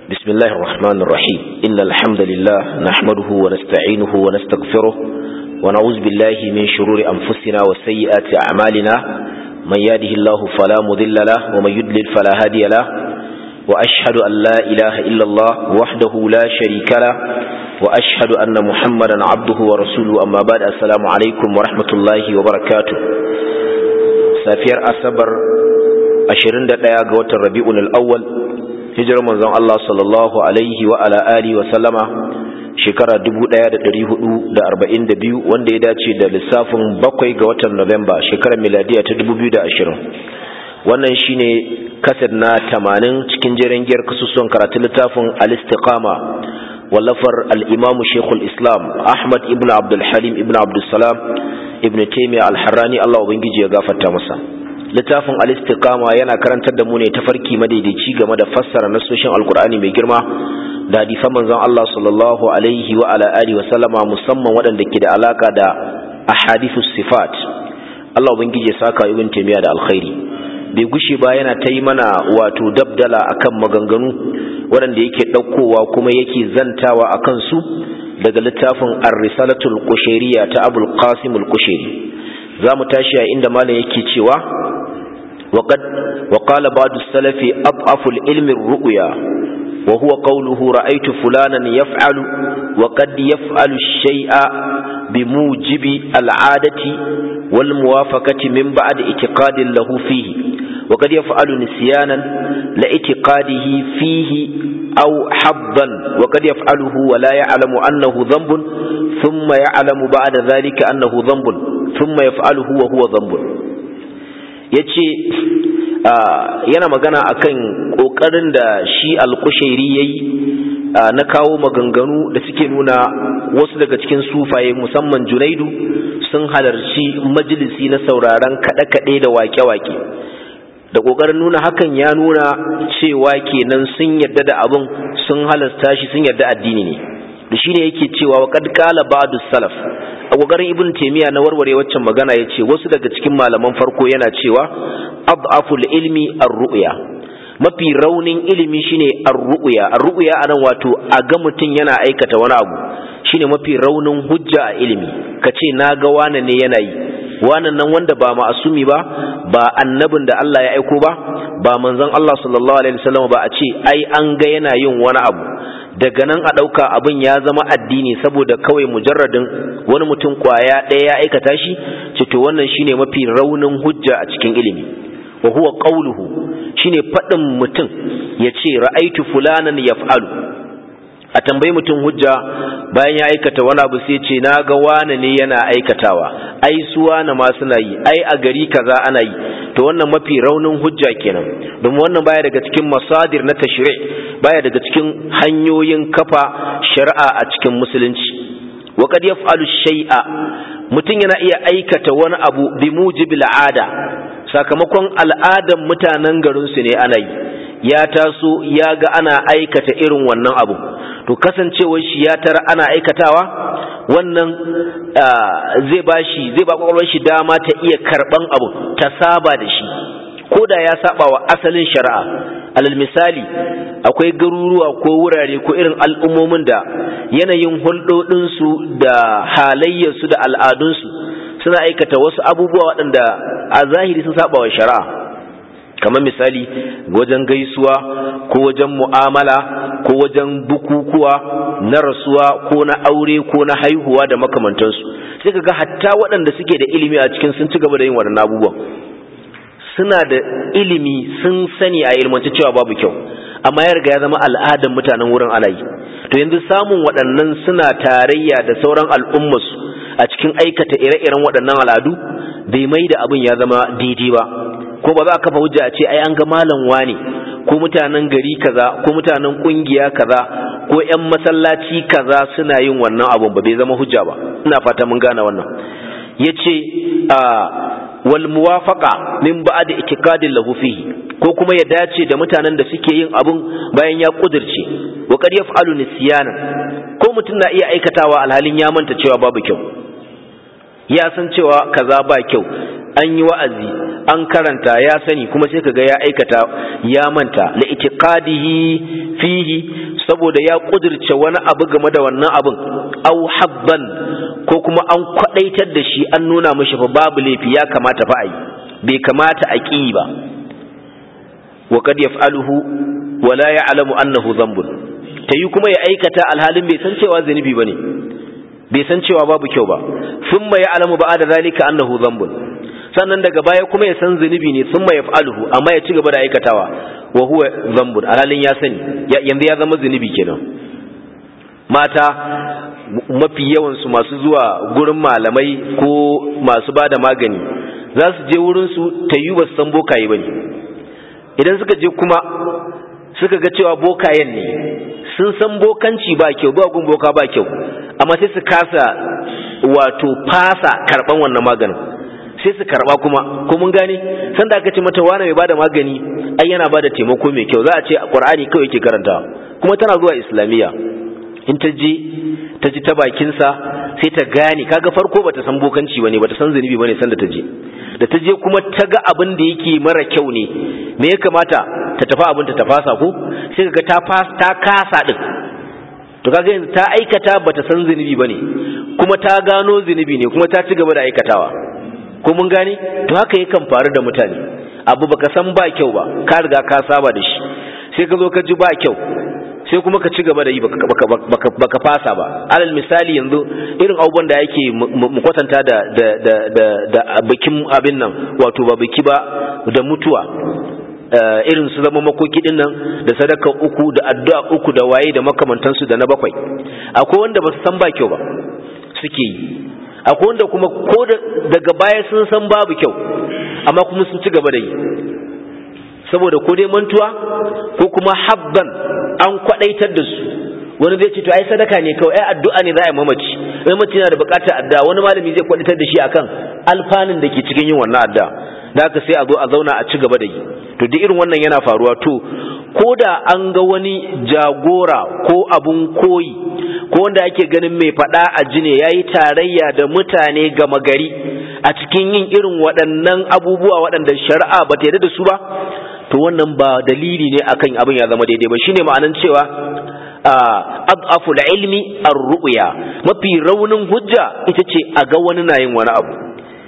بسم الله الرحمن الرحيم إن الحمد لله نحمده ونستعينه ونستغفره ونعوذ بالله من شرور أنفسنا وسيئات أعمالنا من يهده الله فلا مضل له ومن يضلل فلا هادي له وأشهد أن لا إله إلا الله وحده لا شريك له وأشهد أن محمدا عبده ورسوله أما بعد السلام عليكم ورحمة الله وبركاته سافير أصبر أشرين دقيقة قوة الربيع الأول hijirar manzon Allah sallallahu alaihi wa ala alihi wa sallama shekara 1442 wanda ya dace da lissafin bakwai ga watan Nuwamba shekarar miladiya ta 2020 wannan shine kaset na 80 cikin jerin giyar kasusuwan karatun littafin al-istiqama wallafar al-imam Sheikhul Islam Ahmad ibn Abdul Halim ibn Abdul Salam ibn Taymiyyah al-Harrani Allah ubangiji ya gafarta masa littafin al-istiqama yana karantar da mu ne tafarki madaidaici game da fassara nasoshin alkur'ani mai girma da hadisan manzon Allah sallallahu alaihi wa ala alihi wa sallama musamman waɗanda ke da alaka da ahadithus sifat Allah ubangiji ya saka ibn taymiya da alkhairi bai gushe ba yana ta yi mana wato dabdala akan maganganu waɗanda yake ɗaukowa kuma yake zantawa akan su daga littafin ar-risalatul qushayriyya ta abul qasim al-qushayri za mu tashi a inda malam yake cewa وقد وقال بعض السلف أضعف العلم الرؤيا وهو قوله رأيت فلانا يفعل وقد يفعل الشيء بموجب العادة والموافقة من بعد اعتقاد له فيه وقد يفعل نسيانا لاعتقاده فيه أو حظا وقد يفعله ولا يعلم أنه ذنب ثم يعلم بعد ذلك أنه ذنب ثم يفعله وهو ذنب ya ce yana magana akan ƙoƙarin da shi alƙushairi ya yi na kawo maganganu da suke nuna wasu daga cikin sufaye musamman junaidu sun halarci majalisi na sauraron kaɗe-kaɗe da wake-wake da ƙoƙarin nuna hakan ya nuna cewa kenan sun yarda da abin sun halasta shi sun yarda addini ne da shi ne yake cewa wa kad kala ba'du salaf a kokarin ibn taymiya na warware waccan magana yace wasu daga cikin malaman farko yana cewa adaful ilmi ar-ru'ya mafi raunin ilimi shine ar-ru'ya ar-ru'ya anan wato a ga mutun yana aikata wani abu shine mafi raunin hujja a ilimi kace naga wane ne yana yi wannan nan wanda ba ma'asumi ba ba annabin da Allah ya aiko ba ba manzon Allah sallallahu alaihi wasallam ba a ce ai an ga yana yin wani abu daga nan a ɗauka abin ya zama addini saboda kawai mujarradin wani mutum kwaya ɗaya ya aikata shi ce to wannan shine mafi raunin hujja a cikin ilimi wa huwa qawluhu shine faɗin mutum ya ce ra'aitu fulanan yaf'alu a tambayi mutum hujja bayan ya aikata wani abu sai ce na ga wane ne yana aikatawa ai su wane ma suna yi ai a gari kaza ana yi to wannan mafi raunin hujja kenan domin wannan baya daga cikin masadir na tashri' baya daga cikin hanyoyin kafa shari'a a cikin musulunci wa qad yaf'alu shay'a mutum yana iya aikata wani abu bi mujibil ada sakamakon al'adan mutanen garin su ne ana yi ya taso ya ga ana aikata irin wannan abu to kasancewar shi ya tara ana aikatawa wannan zai bashi zai ba kwakwalwar shi dama ta iya karban abu ta saba da shi ko da ya saba wa asalin shari'a alal misali akwai garuruwa ko wurare ko irin al'ummomin da yanayin hulɗoɗinsu da halayyarsu da al'adunsu suna aikata wasu abubuwa waɗanda a zahiri sun saba wa shari'a kamar misali wajen gaisuwa ko wajen mu'amala ko wajen bukukuwa na rasuwa ko na aure ko na haihuwa da makamantansu sai ka ga hatta waɗanda suke da ilimi a cikin sun ci gaba da yin waɗannan abubuwan suna da ilimi sun sani a ilmance cewa babu kyau amma ya riga ya zama al'adar mutanen wurin ana yi to yanzu samun waɗannan suna tarayya da sauran al'ummarsu a cikin aikata ire-iren waɗannan al'adu bai mai da abin ya zama daidai ba ko ba za a kafa hujja a ce ai an ga malam wane ko mutanen gari kaza ko mutanen kungiya kaza ko ƴan masallaci kaza suna yin wannan abun ba bai zama hujja ba ina fata mun gane wannan yace a wal muwafaqa min ba'd i'tiqadin lahu fihi ko kuma ya dace da mutanen da suke yin abun bayan ya kudirce wa qad yaf'alu nisyana ko mutum na iya aikatawa alhalin ya manta cewa babu kyau ya san cewa kaza ba kyau an yi wa'azi an karanta ya sani kuma sai kaga ya aikata ya manta la itiqadihi fihi saboda ya kudirce wani abu game da wannan abin au habban ko kuma an kwadaitar da shi an nuna mishi fa babu laifi ya kamata fa ai bai kamata a ƙi ba wa kad yaf'aluhu wa la ya'lamu annahu dhanbun tayi kuma ya aikata alhalin bai san cewa zanubi bane bai san cewa babu kyau ba thumma ya'lamu ba'da zalika annahu dhanbun sannan daga baya kuma ya san zunubi ne thumma yaf'aluhu amma ya ci gaba da aikatawa wa huwa dhanbun alhalin ya sani yanzu ya zama zunubi kenan mata mafi yawan su masu zuwa gurin malamai ko masu bada magani za su je wurin su tayi ba su san bokaye bane idan suka je kuma suka ga cewa bokayen ne sun san bokanci ba kyau ba gun boka ba kyau amma sai su kasa wato fasa karban wannan maganin sai su karba kuma ko mun gane sanda aka ce mata wani mai bada magani ai yana bada taimako mai kyau za a ce qur'ani kawai yake karanta kuma tana zuwa islamiyya in ta je ta ji ta bakin sa sai ta gane kaga farko bata san bokanci bane bata san zunubi bane sanda ta je da ta je kuma ta ga abin da yake mara kyau ne me ya kamata ta tafi abin ta tafasa ko sai kaga ta ta kasa din to kaga yanzu ta aikata bata san zunubi bane kuma ta gano zunubi ne kuma ta ci gaba da aikatawa ko mun gane to haka yakan faru da mutane abu baka san ba kyau ba ka riga ka saba da shi sai ka zo ka ji ba kyau sai kuma ka ci gaba da yi baka fasa ba alal misali yanzu irin abubuwan da yake mu kwatanta da da da da da bikin abin nan wato ba biki ba da mutuwa irin su zama makoki din nan da sadaka uku da addu'a uku da waye da makamantansu da na bakwai akwai wanda ba su san ba kyau ba suke yi akwai wanda kuma ko daga baya sun san babu kyau amma kuma sun ci gaba da yi saboda ko dai mantuwa ko kuma habban an kwadaitar da su wani zai ce to ai sadaka ne kawai ai addu'a ne za a yi mamaci mamaci yana da bukatar addu'a wani malami zai kwadaitar da shi akan alfanun da ke cikin yin wannan addu'a da haka sai a zo a zauna a ci gaba da yi to duk irin wannan yana faruwa to ko da an ga wani jagora ko abun koyi ko wanda ake ganin mai faɗa a jine ya yi tarayya da mutane gama gari a cikin yin irin waɗannan abubuwa waɗanda shari'a ba ta yarda da su ba to wannan ba dalili ne akan abin ya zama daidai ba shine ma'anan cewa adhafu ilmi ar-ru'ya mafi raunin hujja ita ce a ga wani na yin wani abu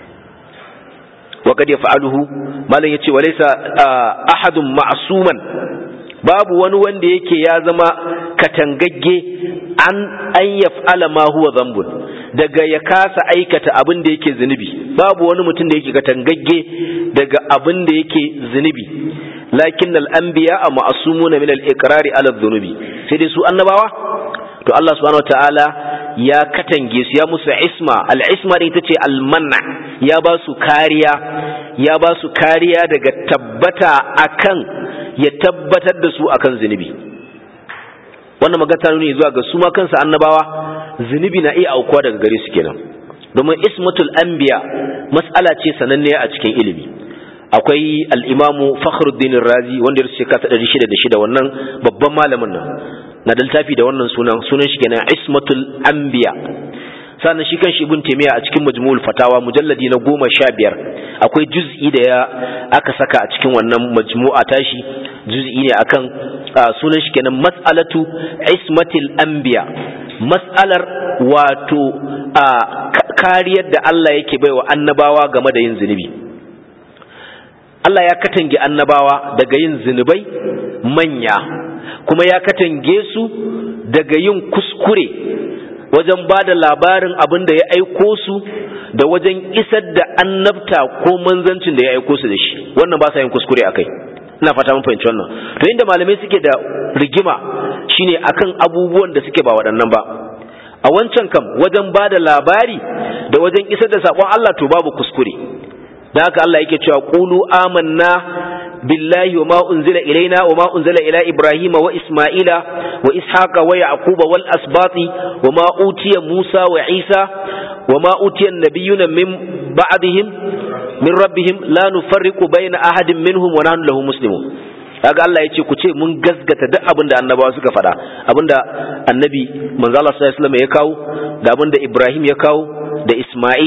wa kad yaf'aluhu malam yace walaysa ahadun ma'suman babu wani wanda yake ya zama katangagge an an yaf'ala ma huwa dhanbun daga ya kasa aikata abin da yake zunubi babu wani mutum da yake katangagge daga abin da yake zunubi lakin al-anbiya ma'sumuna min al-iqrari ala dhunubi sai dai su annabawa to Allah subhanahu wataala ya katange su ya musu isma al-isma ita ce al-man'a ya ba su kariya ya ba su kariya daga tabbata akan ya tabbatar da su akan zunubi wannan magana ne zuwa ga su ma kansu annabawa zunubi na iya aukuwa daga gare su kenan domin ismatul anbiya mas'ala ce sananniya a cikin ilimi akwai al-imamu fakhruddin razi wanda ya rubuta shekara 606 wannan babban malamin nan na da littafi da wannan sunan sunan shi kenan ismatul anbiya sannan shi kan shi ibn taymiya a cikin majmu'ul fatawa mujalladi na goma sha biyar akwai juz'i da ya aka saka a cikin wannan majmu'a tashi juz'i ne akan sunan shi kenan mas'alatu ismatil anbiya mas'alar wato kariyar da Allah yake baiwa annabawa game da yin zunubi Allah ya katange annabawa daga yin zunubai manya kuma ya katange su daga yin kuskure wajen ba da labarin abin da ya aiko su da wajen isar da annabta ko manzancin da ya aiko su da shi wannan ba sa yin kuskure akai ina fata mun fahimci wannan to inda malamai suke da rigima shine akan abubuwan da suke ba waɗannan ba a wancan kam wajen ba da labari da wajen isar da saƙon Allah to babu kuskure da haka Allah yake cewa qulu amanna billahi wa ma unzila ilaina wa ma unzila ila ibrahima wa isma'ila wa ishaqa wa yaquba wal asbati wa ma utiya musa wa isa wa ma utiya an-nabiyuna min ba'dihim min rabbihim la nufarriqu bayna ahadin minhum wa nahnu lahu muslimun kaga Allah yace ku ce mun gasgata duk abin da annabawa suka faɗa abinda annabi manzo Allah sallallahu alaihi wasallam ya kawo da abinda Ibrahim ya kawo da Isma'il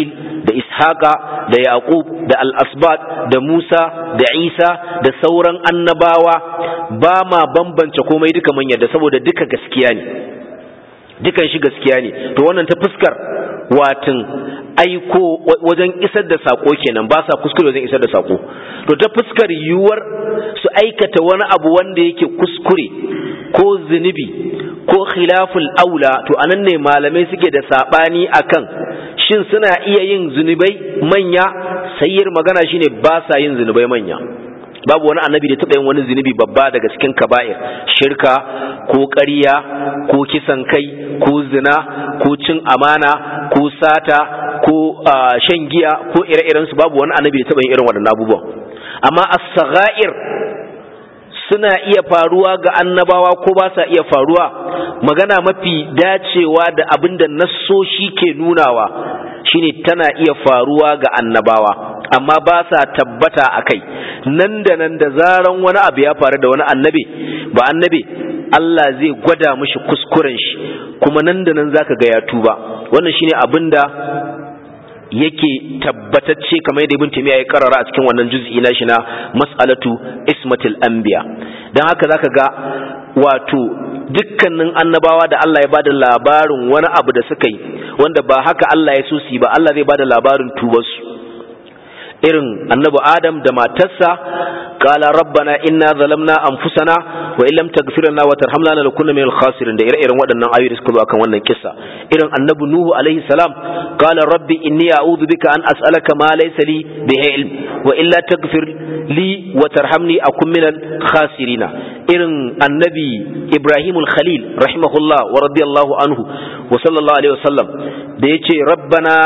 da ishaqa da yaqub da al-asbat da musa da isa da sauran annabawa ba ma bambance komai duka mun yadda saboda duka gaskiya ne dukan shi gaskiya ne to wannan ta fuskar watin aiko wajen isar da sako kenan ba sa kuskure wajen isar da sako to ta fuskar yiwuwar su aikata wani abu wanda yake kuskure ko zunubi ko khilaful aula to anan ne malamai suke da sabani akan shin suna iya yin zunubai manya sayyar magana shine ba sa yin zunubai manya babu wani annabi da taɓa yin wani zunubi babba daga cikin kaba'ir shirka ko ƙarya ko kisan kai ko zina ko cin amana ko sata ko shan giya ko ire-iren su babu wani annabi da taɓa yin irin waɗannan abubuwan amma as-sagha'ir suna iya faruwa ga annabawa ko ba sa iya faruwa magana mafi dacewa da abin da nassoshi ke nunawa shine tana iya faruwa ga annabawa amma ba sa tabbata a kai nan da nan da zaran wani abu ya faru da wani annabi ba annabi Allah zai gwada mishi kuskuren shi kuma nan da nan zaka ga ya tuba wannan shine abin da yake tabbatacce kamar yadda ibn taymiya ya karara a cikin wannan juz'i na shi na mas'alatu ismatil anbiya dan haka zaka ga wato dukkanin annabawa da Allah ya bada labarin wani abu da suka yi wanda ba haka Allah ya so su yi ba Allah zai bada labarin tubarsu irin annabi Adam da matarsa qala rabbana inna zalamna anfusana wa illam taghfir lana wa tarhamna lanakunna minal khasirin da ire-iren waɗannan ayoyi da suka zo akan wannan kissa irin annabi Nuhu alaihi salam qala rabbi inni a'udhu bika an as'alaka ma laysa li bihi ilm wa illa taghfir li wa tarhamni akun minal khasirina irin annabi Ibrahim al-Khalil rahimahullah wa radiyallahu anhu wa sallallahu alaihi wasallam da yace rabbana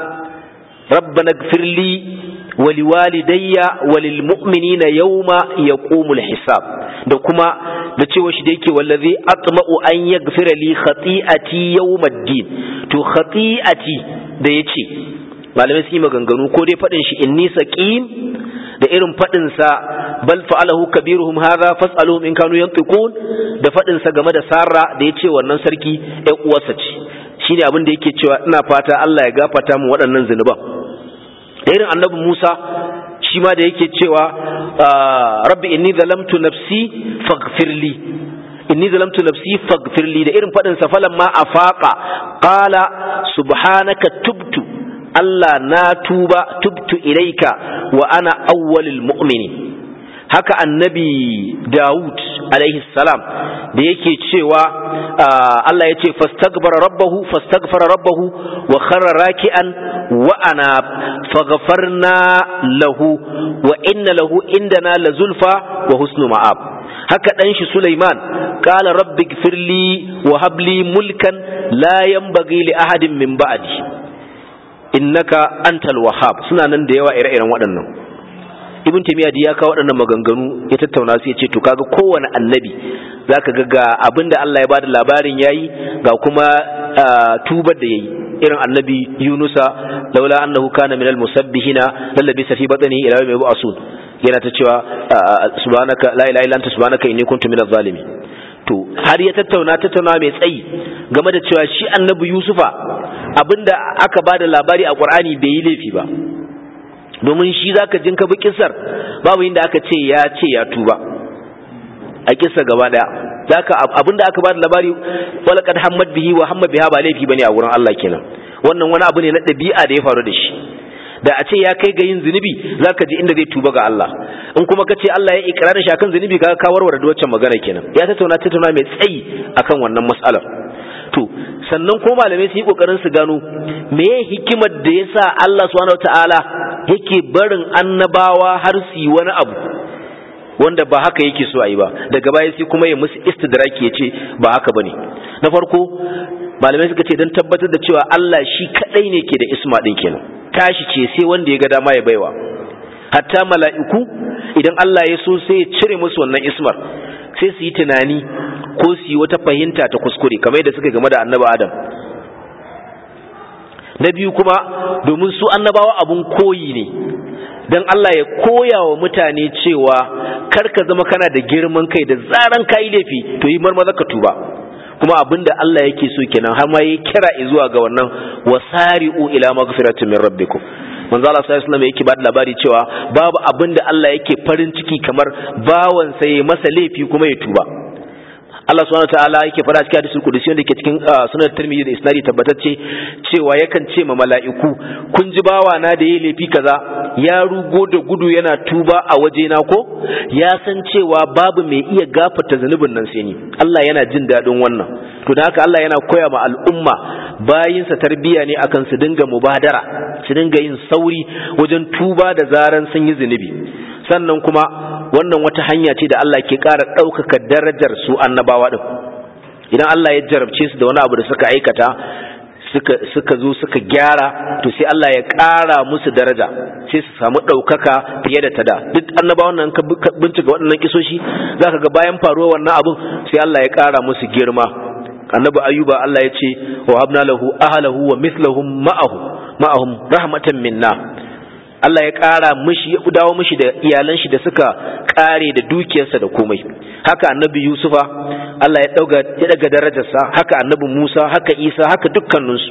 ربنا اغفر لي ولوالدي وللمؤمنين يوم يقوم الحساب da kuma da cewa shi da yake wallazi atma'u an yaghfira li khati'ati yawmaddin to khati'ati da yace malamai su yi maganganu ko dai fadin shi inni saqim da irin fadin sa bal fa'alahu kabiruhum hadha fas'aluhum in kanu yantiqun da fadin sa game da sarra da yace wannan sarki ɗan uwarsa ce shine abin da yake cewa ina fata Allah ya gafarta mu waɗannan zunuban da irin annabi Musa shi ma da yake cewa rabbi inni zalamtu nafsi faghfirli inni zalamtu nafsi faghfirli da irin fadin sa falan ma afaqa qala subhanaka tubtu Allah na tuba tubtu ilaika wa ana awwalul mu'minin haka annabi Dawud alaihi salam da yake cewa Allah ya ce fastaghfara rabbahu fastaghfara rabbahu wa kharra raki'an wa ana faghfarna lahu wa inna lahu indana lazulfa wa husnu ma'ab haka dan shi Sulaiman qala rabbi ighfirli wa habli mulkan la yanbaghi li ahadin min ba'di innaka antal wahhab suna nan da yawa ire-iren waɗannan ibn taymiya ya kawo waɗannan maganganu ya tattauna su ya ce to kaga kowane annabi zaka ga ga abinda Allah ya bada labarin yayi ga kuma tubar da yayi irin annabi Yunusa laula annahu kana minal musabbihina lallabi fi batnihi ila yawmi yub'asun yana ta cewa subhanaka la ilaha illa anta subhanaka inni kuntu minaz zalimin to har ya tattauna tattauna mai tsayi game da cewa shi annabi Yusufa abinda aka bada labari a Qur'ani bai yi laifi ba domin shi zaka jin ka bi kissar babu inda aka ce ya ce ya tuba a kissa gaba daya zaka abinda aka bada labari walaqad hammad bihi wa hamma biha ba laifi bane a wurin Allah kenan wannan wani abu ne na dabi'a da ya faru da shi da a ce ya kai ga yin zunubi zaka ji inda zai tuba ga Allah in kuma ka ce Allah ya ikrarin shi akan zunubi kaga ka warware da waccan magana kenan ya tattauna tattauna mai tsayi akan wannan mas'alar to sannan ko malamai su yi kokarin su gano meye hikimar da yasa Allah subhanahu wataala yake barin annabawa har su yi wani abu wanda ba haka yake so a yi ba daga baya sai kuma ya musu istidraki ya ce ba haka bane na farko malamai suka ce don tabbatar da cewa Allah shi kadai ne ke da isma din kenan tashi ce sai wanda ya ga dama ya baiwa hatta mala'iku idan Allah ya so sai ya cire musu wannan ismar sai su yi tunani ko su yi wata fahimta ta kuskure kamar yadda suka game da annaba Adam na biyu kuma domin su annabawa abun koyi ne don Allah ya koya wa mutane cewa kar ka zama kana da girman kai da zaran ka yi laifi to yi marmaza ka tuba kuma abinda Allah yake so kenan har ma yayi kira zuwa ga wannan wasari'u ila maghfiratin min rabbikum manzo Allah sallallahu alaihi wasallam yake ba da labari cewa babu abinda Allah yake farin ciki kamar bawan sai masa laifi kuma ya tuba Allah subhanahu wataala yake fara cikin hadisul qudsi wanda ke cikin sunan Tirmidhi da isnadi tabbatacce cewa yakan ce ma mala'iku kun ji bawa na da yayi laifi kaza ya rugo da gudu yana tuba a waje na ko ya san cewa babu mai iya gafarta zanubin nan sai ni Allah yana jin dadin wannan to da haka Allah yana koya ma al'umma bayinsa tarbiya ne akan su dinga mubadara su dinga yin sauri wajen tuba da zaran sun yi zunubi sannan kuma wannan wata hanya ce da Allah ke ƙara ɗaukaka darajar su annabawa ɗin idan Allah ya jarabce su da wani abu da suka aikata suka suka zo suka gyara to sai Allah ya ƙara musu daraja sai su samu ɗaukaka fiye da tada duk annabawan nan ka bincika waɗannan kisoshi zaka ga bayan faruwar wannan abun sai Allah ya ƙara musu girma annabi ayyuba Allah ya ce wa habna lahu ahlahu wa mithlahum ma'ahu ma'ahum rahmatan minna Allah ya ƙara mishi ya dawo mishi da iyalan shi da suka ƙare da dukiyarsa da komai haka annabi Yusufa Allah ya dauga ya daga darajarsa haka annabi Musa haka Isa haka dukkaninsu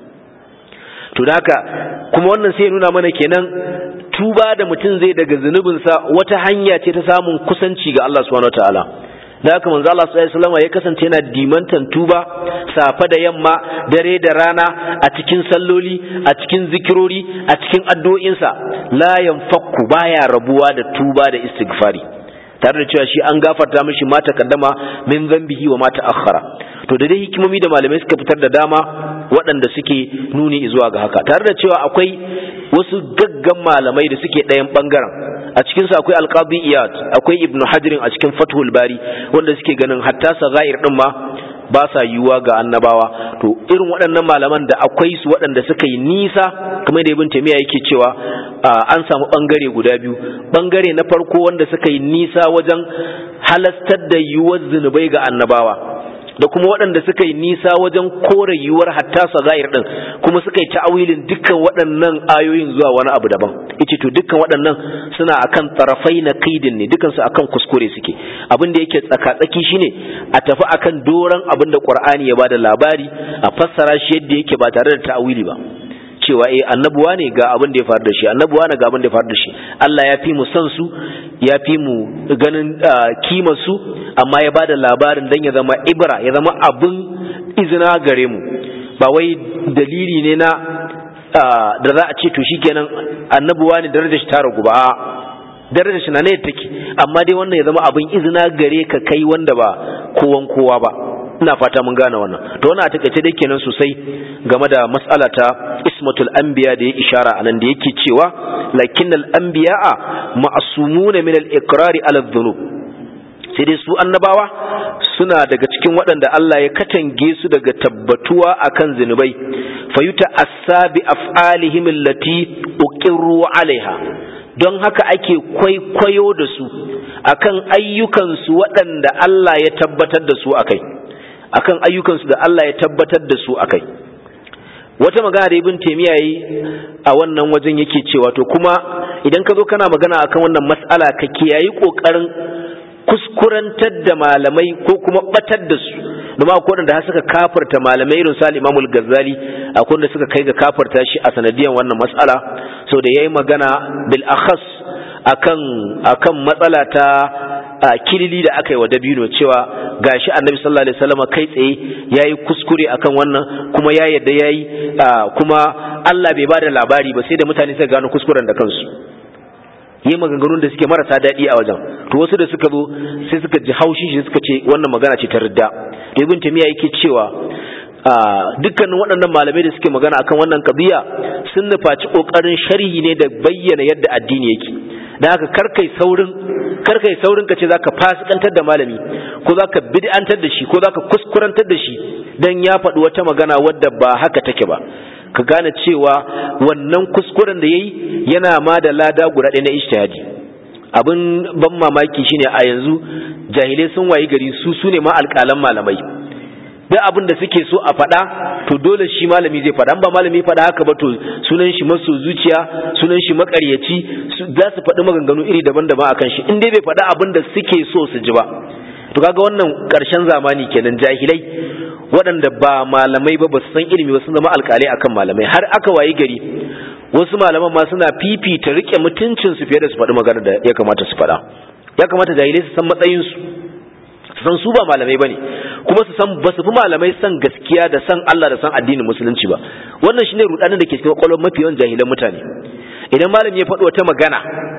to haka kuma wannan sai nuna mana kenan tuba da mutum zai daga zunubinsa wata hanya ce ta samun kusanci ga Allah subhanahu wataala da haka manzo Allah sallallahu alaihi wasallam ya kasance yana dimantan tuba safa da yamma dare da rana a cikin salloli a cikin zikirori a cikin addu'o'insa la yanfakku baya rabuwa da tuba da istighfari tare da cewa shi an gafarta mishi mata kaddama min zambihi wa mata akhara to da dai hikimomi da malamai suka fitar da dama waɗanda suke nuni zuwa ga haka tare da cewa akwai wasu gaggan malamai da suke ɗayan ɓangaren a cikinsu akwai alqadi iyad akwai ibn hajirin a cikin fathul bari wanda suke ganin hatta sagair din ma ba sa yiwuwa ga annabawa to irin waɗannan malaman da akwai su waɗanda suka yi nisa kamar da ibn taymiya yake cewa an samu bangare guda biyu bangare na farko wanda suka yi nisa wajen halastar da yiwuwar zunubai ga annabawa da kuma waɗanda suka yi nisa wajen kore yiwuwar hatta sagair din kuma suka yi ta'awilin dukkan waɗannan ayoyin zuwa wani abu daban yace to dukkan waɗannan suna akan tarafai na kaidin ne dukkan su akan kuskure suke abin da yake tsaka-tsaki shine a tafi akan doran abin da Qur'ani ya bada labari a fassara shi yadda yake ba tare da ta'awili ba cewa eh annabuwa ne ga abin da ya faru da shi annabuwa ne ga abin da ya faru da shi Allah ya fi mu san su ya fi mu ganin kimar su amma ya bada labarin dan ya zama ibra ya zama abin izina gare mu ba wai dalili ne na da za a ce to shikenan annabuwa ne darajar shi ta ragu ba darajar shi na ne take amma dai wannan ya zama abin izina gare ka kai wanda ba kowan kowa ba ina fata mun gane wannan to wannan a takaice dai kenan sosai game da mas'ala ta ismatul anbiya da ya ishara anan da yake cewa lakinnal anbiya'a ma'sumuna min al-iqrari ala dhunub sai dai su annabawa suna daga cikin waɗanda Allah ya katange su daga tabbatuwa akan zinubai fayuta asabi af'alihim allati uqirru alaiha don haka ake kwaikwayo da su akan ayyukansu waɗanda Allah ya tabbatar da su akai akan ayyukansu da Allah ya tabbatar da su akai wata magana da ibn taymiya yi a wannan wajen yake cewa to kuma idan ka zo kana magana akan wannan mas'ala ka kiyayi kokarin kuskurantar da malamai ko kuma batar da su domin akwai wanda suka kafarta malamai irin sa Imam Al-Ghazali akwai wanda suka kai ga kafarta shi a sanadiyan wannan mas'ala so da yayi magana bil akhas akan akan matsala ta kilili da aka yi wa dabino cewa gashi annabi sallallahu alaihi wasallam kai tsaye yayi kuskure akan wannan kuma ya yadda yayi kuma Allah bai bada labari ba sai da mutane suka gano kuskuren da kansu yi maganganun da suke marasa daɗi a wajen to wasu da suka zo sai suka ji haushi shi suka ce wannan magana ce ta ridda ibn tamiya yake cewa dukkanin waɗannan malamai da suke magana akan wannan kabiya sun nufaci ƙoƙarin sharhi ne da bayyana yadda addini yake da haka karkai saurin karkai saurin ka ce zaka fasikantar da malami ko zaka bid'antar da shi ko zaka kuskurantar da shi dan ya faɗi wata magana wadda ba haka take ba ka gane cewa wannan kuskuren da yayi yana ma da lada guda ɗaya na ijtihadi abin ban mamaki shine a yanzu jahilai sun wayi gari su su ne ma alƙalan malamai duk abin da suke so a faɗa to dole shi malami zai faɗa ba malami faɗa haka ba to sunan shi maso zuciya sunan shi makaryaci za su faɗi maganganu iri daban-daban akan shi in dai bai faɗa abin da suke so su ji ba to kaga wannan ƙarshen zamani kenan jahilai waɗanda ba malamai ba ba su san ilimi ba sun zama alƙalai akan malamai har aka wayi gari wasu malaman ma suna fifita rike mutuncin su fiye da su faɗi magana da ya kamata su faɗa ya kamata jahilai su san matsayin su su san su ba malamai bane kuma su san ba su fi malamai san gaskiya da san Allah da san addinin musulunci ba wannan shine rudanin da ke cikin kwakwalwar mafi yawan jahilan mutane idan malami ya faɗi wata magana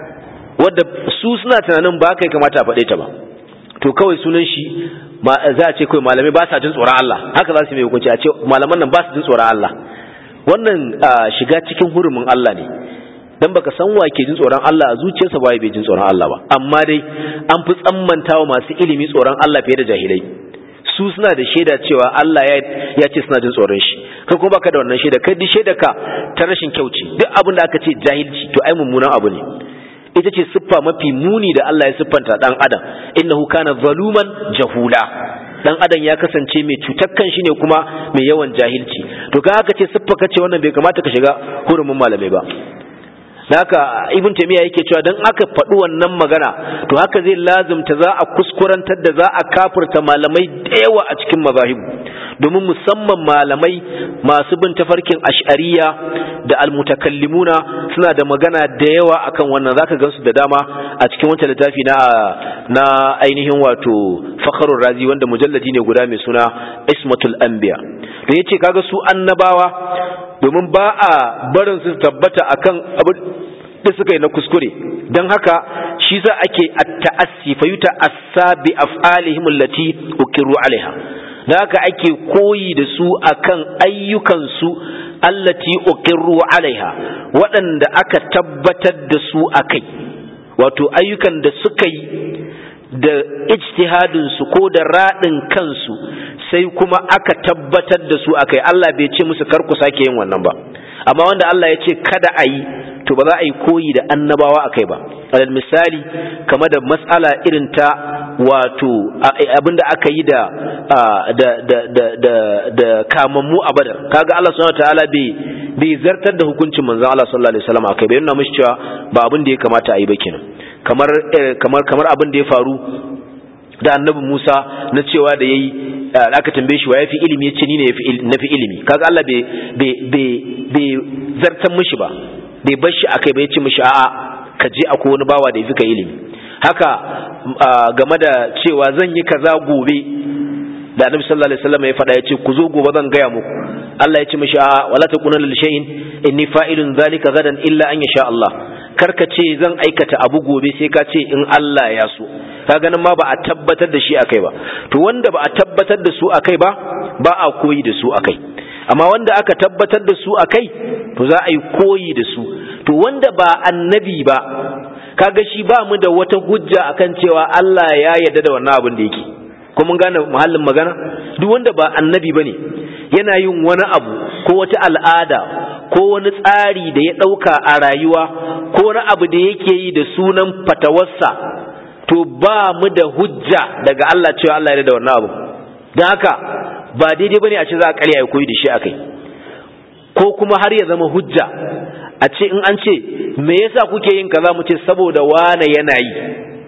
wadda su suna tunanin ba kai kamata a faɗe ta ba to kawai sunan shi za a ce kawai malamai ba sa jin tsoron Allah haka za su mai hukunci a ce malaman nan ba su jin tsoron Allah wannan shiga cikin hurumin Allah ne dan baka san wa ke jin tsoron Allah a zuciyarsa ba bai jin tsoron Allah ba amma dai an fi tsammantawa masu ilimi tsoron Allah fiye da jahilai su suna da shaida cewa Allah ya ce suna jin tsoron shi kai kuma baka da wannan shaida kai duk shaida ka ta rashin kyauci duk abin da aka ce jahilci to ai mummunan abu ne ita ce siffa mafi muni da Allah ya siffanta dan adam innahu kana zaluman jahula dan adam ya kasance mai cutar kan shi ne kuma mai yawan jahilci to ka haka ce siffa kace wannan bai kamata ka shiga hurumin malamai ba haka ibn taymiya yake cewa dan aka faɗi wannan magana to haka zai lazumta za a kuskurantar da za a kafirta malamai da yawa a cikin mazahibu domin musamman malamai masu bin tafarkin ash'ariya da almutakallimuna suna da magana da yawa akan wannan zaka gansu da dama a cikin wancan littafi na na ainihin wato fakharur razi wanda mujalladi ne guda mai suna ismatul anbiya da yace kaga su annabawa domin ba a barin su tabbata akan abin da suka yi na kuskure don haka shi za ake at-ta'assi fa yuta as-sabi af'alihim allati ukiru alaiha da haka ake koyi da su akan ayyukansu allati uqirru alaiha waɗanda aka tabbatar da su akai wato ayyukan da suka yi da ijtihadin su ko da radin kansu sai kuma aka tabbatar da su akai Allah bai ce musu kar ku sake yin wannan ba amma wanda Allah ya ce kada a yi to ba za a yi koyi da annabawa akai ba alal misali kama da mas'ala irin ta wato abinda aka yi da da da da da da kamammu a badar kaga Allah subhanahu wataala bai bai zartar da hukuncin manzon Allah sallallahu alaihi wasallam akai bai nuna mishi cewa ba abin da ya kamata a yi ba kenan kamar kamar kamar abin da ya faru da annabi Musa na cewa da yayi aka tambaye shi wa yafi ilimi yace ni ne yafi nafi ilimi kaga Allah bai bai bai bai zartar mishi ba bai bar shi akai ba yace mishi a'a ka je akwai wani bawa da yafi ka ilimi haka game da cewa zan yi kaza gobe da annabi sallallahu alaihi wasallam ya faɗa yace ku zo gobe zan gaya muku Allah ya ce mishi a wala takuna lil shay'in inni fa'ilun zalika gadan illa an yasha Allah karka ce zan aikata abu gobe sai ka ce in Allah ya so ka ganin ma ba a tabbatar da shi akai ba to wanda ba a tabbatar da su akai ba ba a koyi da su akai amma wanda aka tabbatar da su akai to za a yi koyi da su to wanda ba annabi ba kaga shi ba mu da wata hujja akan cewa Allah ya yarda da wannan abin da yake ko mun gane muhallin magana duk wanda ba annabi bane yana yin wani abu ko wata al'ada ko wani tsari da ya ɗauka a rayuwa ko wani abu da yake yi da sunan fatawarsa to ba mu da hujja daga Allah cewa Allah ya da wannan abu don haka ba daidai bane a ce za a karya ya koyi da shi akai ko kuma har ya zama hujja a ce in an ce me yasa kuke yin kaza mu ce saboda wane yana yi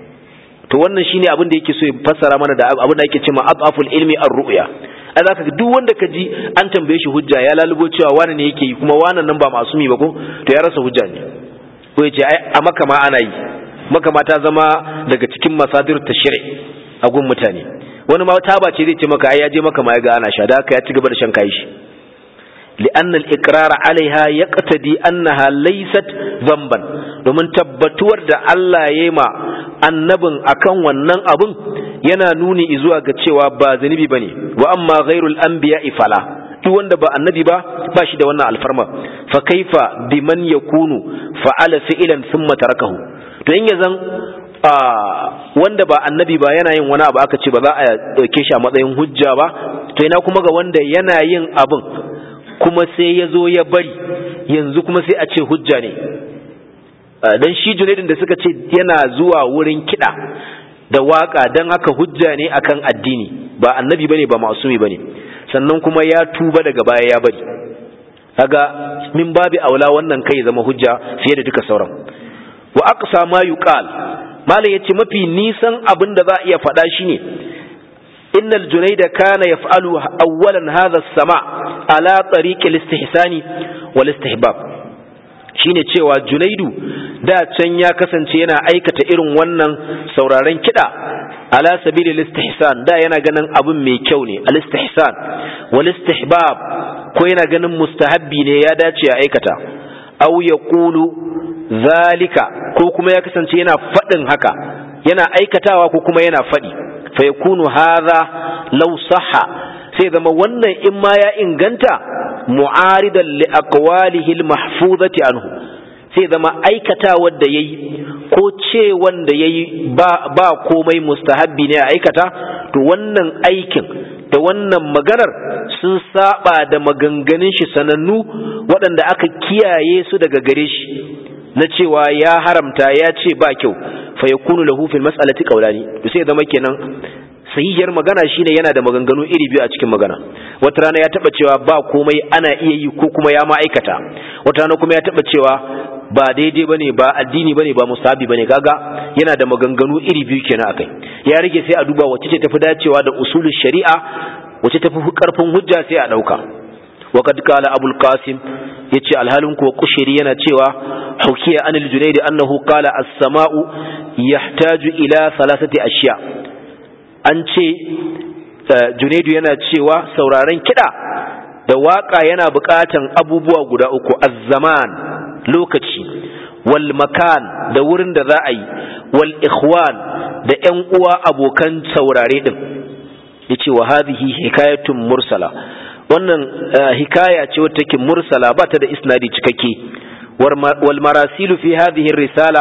to wannan shine abin da yake so ya fassara mana da abin da yake cewa ataful ilmi ar-ru'ya a zaka ga duk wanda ka ji an tambaye shi hujja ya lalubo cewa wani ne yake yi kuma wannan nan ba masumi ba ko to ya rasa hujja ne ko ya ce ai a maka ma ana yi maka ma ta zama daga cikin masadir tashri a gun mutane wani ma taba ce zai ce maka ai ya je maka ma ya ga ana sha da haka ya ci gaba da shan kai shi لأن الإقرار عليها يقتدي أنها ليست ذنبا domin tabbatuwar da Allah ya yi ma annabin akan wannan abun yana nuni zuwa ga cewa ba zunubi bane wa amma ghairul anbiya fala duk wanda ba annabi ba ba shi da wannan alfarma fa kaifa biman yakunu fa'ala fi'lan thumma tarakahu to in yazan wanda ba annabi ba yana yin wani abu aka ce ba za a dauke shi a matsayin hujja ba to ina kuma ga wanda yana yin abun kuma sai ya zo ya bari yanzu kuma sai a ce hujja ne dan shi junaidin da suka ce yana zuwa wurin kiɗa da waka don haka hujja ne akan addini ba annabi bane ba masumi bane sannan kuma ya tuba daga baya ya bari kaga min babi aula wannan kai zama hujja fiye da duka sauran wa aqsa ma yuqal malam yace mafi nisan abin da za a iya faɗa shine innal junayda kana yaf'alu awwalan hadha as-sama' ala tariq al-istihsani wal istihbab shine cewa junaidu da can ya kasance yana aikata irin wannan sauraren kiɗa ala sabili istihsan da yana ganin abin mai kyau ne al-istihsan wal istihbab ko yana ganin mustahabbi ne ya dace ya aikata aw yaqulu zalika ko kuma ya kasance yana faɗin haka yana aikatawa ko kuma yana faɗi fa yakunu hadha law sahha sai zama wannan in ma ya inganta mu'aridan li aqwalihi al-mahfuzati anhu sai zama aikata wanda yayi ko ce wanda yayi ba ba komai mustahabbi ne a aikata to wannan aikin da wannan maganar sun saba da maganganun shi sanannu waɗanda aka kiyaye su daga gare shi na cewa ya haramta ya ce ba kyau fa yakunu lahu fil mas'alati qawlani to sai zama kenan sahihiyar magana shine yana da maganganu iri biyu a cikin magana wata rana ya taba cewa ba komai ana iya yi ko kuma ya ma'aikata wata rana kuma ya taba cewa ba daidai bane ba addini bane ba musabi bane kaga yana da maganganu iri biyu kenan akai ya rage sai a duba wacce ce tafi dacewa da usulul shari'a wacce tafi karfin hujja sai a dauka وقد قال أبو القاسم يتي الهالن كو قشري yana cewa حكي عن الجنيد أنه قال السماء يحتاج إلى ثلاثة أشياء an ce junaidu yana cewa sauraren kiɗa da waƙa yana buƙatan abubuwa guda uku azzaman lokaci wal makan da wurin da za a yi wal ikhwan da ƴan uwa abokan saurare din yace wa hadhihi hikayatun mursala wannan hikaya ce wata take mursala ba ta da isnadi cikakke wal marasilu fi hadhihi risala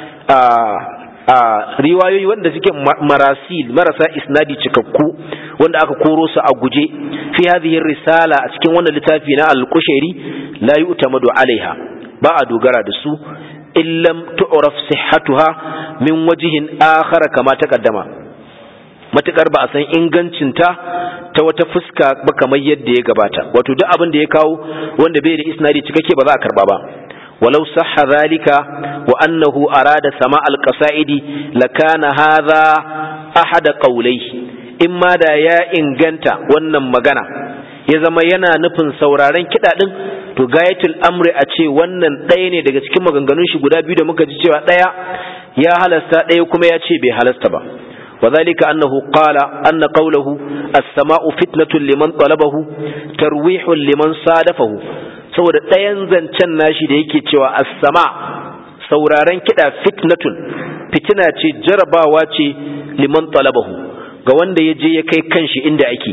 a riwayoyi wanda suke marasil marasa isnadi cikakku wanda aka koro su a guje fi hadhihi risala a cikin wannan littafi na al-qushairi la yu'tamadu alaiha ba a dogara da su illam tu'raf sihhatuha min wajhin akhar kama taqaddama matukar ba a san ingancinta ta wata fuska ba kamar yadda ya gabata wato duk abin da ya kawo wanda bai da isnadi cikakke ba za a karba ba ولو صح ذلك وأنه أراد سماع القصائد لكان هذا أحد قوليه إما دا يا إنغنتا ونن مغانا ya zama yana nufin sauraren kiɗa ɗin to gayatul amri a ce wannan ɗaya ne daga cikin maganganun shi guda biyu da muka ji cewa ɗaya ya halasta ɗaya kuma ya ce bai halasta ba وذلك أنه قال أن قوله السماء فتنة لمن طلبه ترويح لمن صادفه saboda ɗayan zancen nashi da yake cewa as-sama sauraren kiɗa fitnatun fitina ce jarabawa ce liman talabahu ga wanda ya je ya kai kanshi inda ake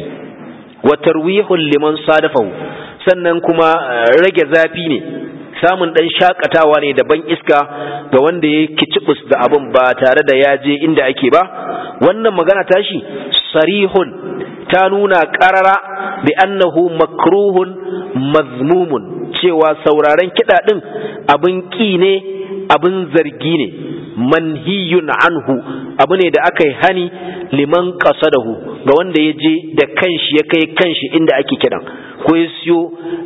wa tarwihun liman sadafahu sannan kuma rage zafi ne samun ɗan shakatawa ne da ban iska ga wanda ya kicibus da abin ba tare da ya je inda ake ba wannan magana tashi sarihun ta nuna ƙarara bi annahu makruhun mazmumun cewa sauraren kiɗa ɗin abin ƙi ne abin zargi ne manhiyun anhu abu ne da aka yi hani liman qasadahu ga wanda ya je da kanshi ya kai kanshi inda ake kiɗan ko ya siyo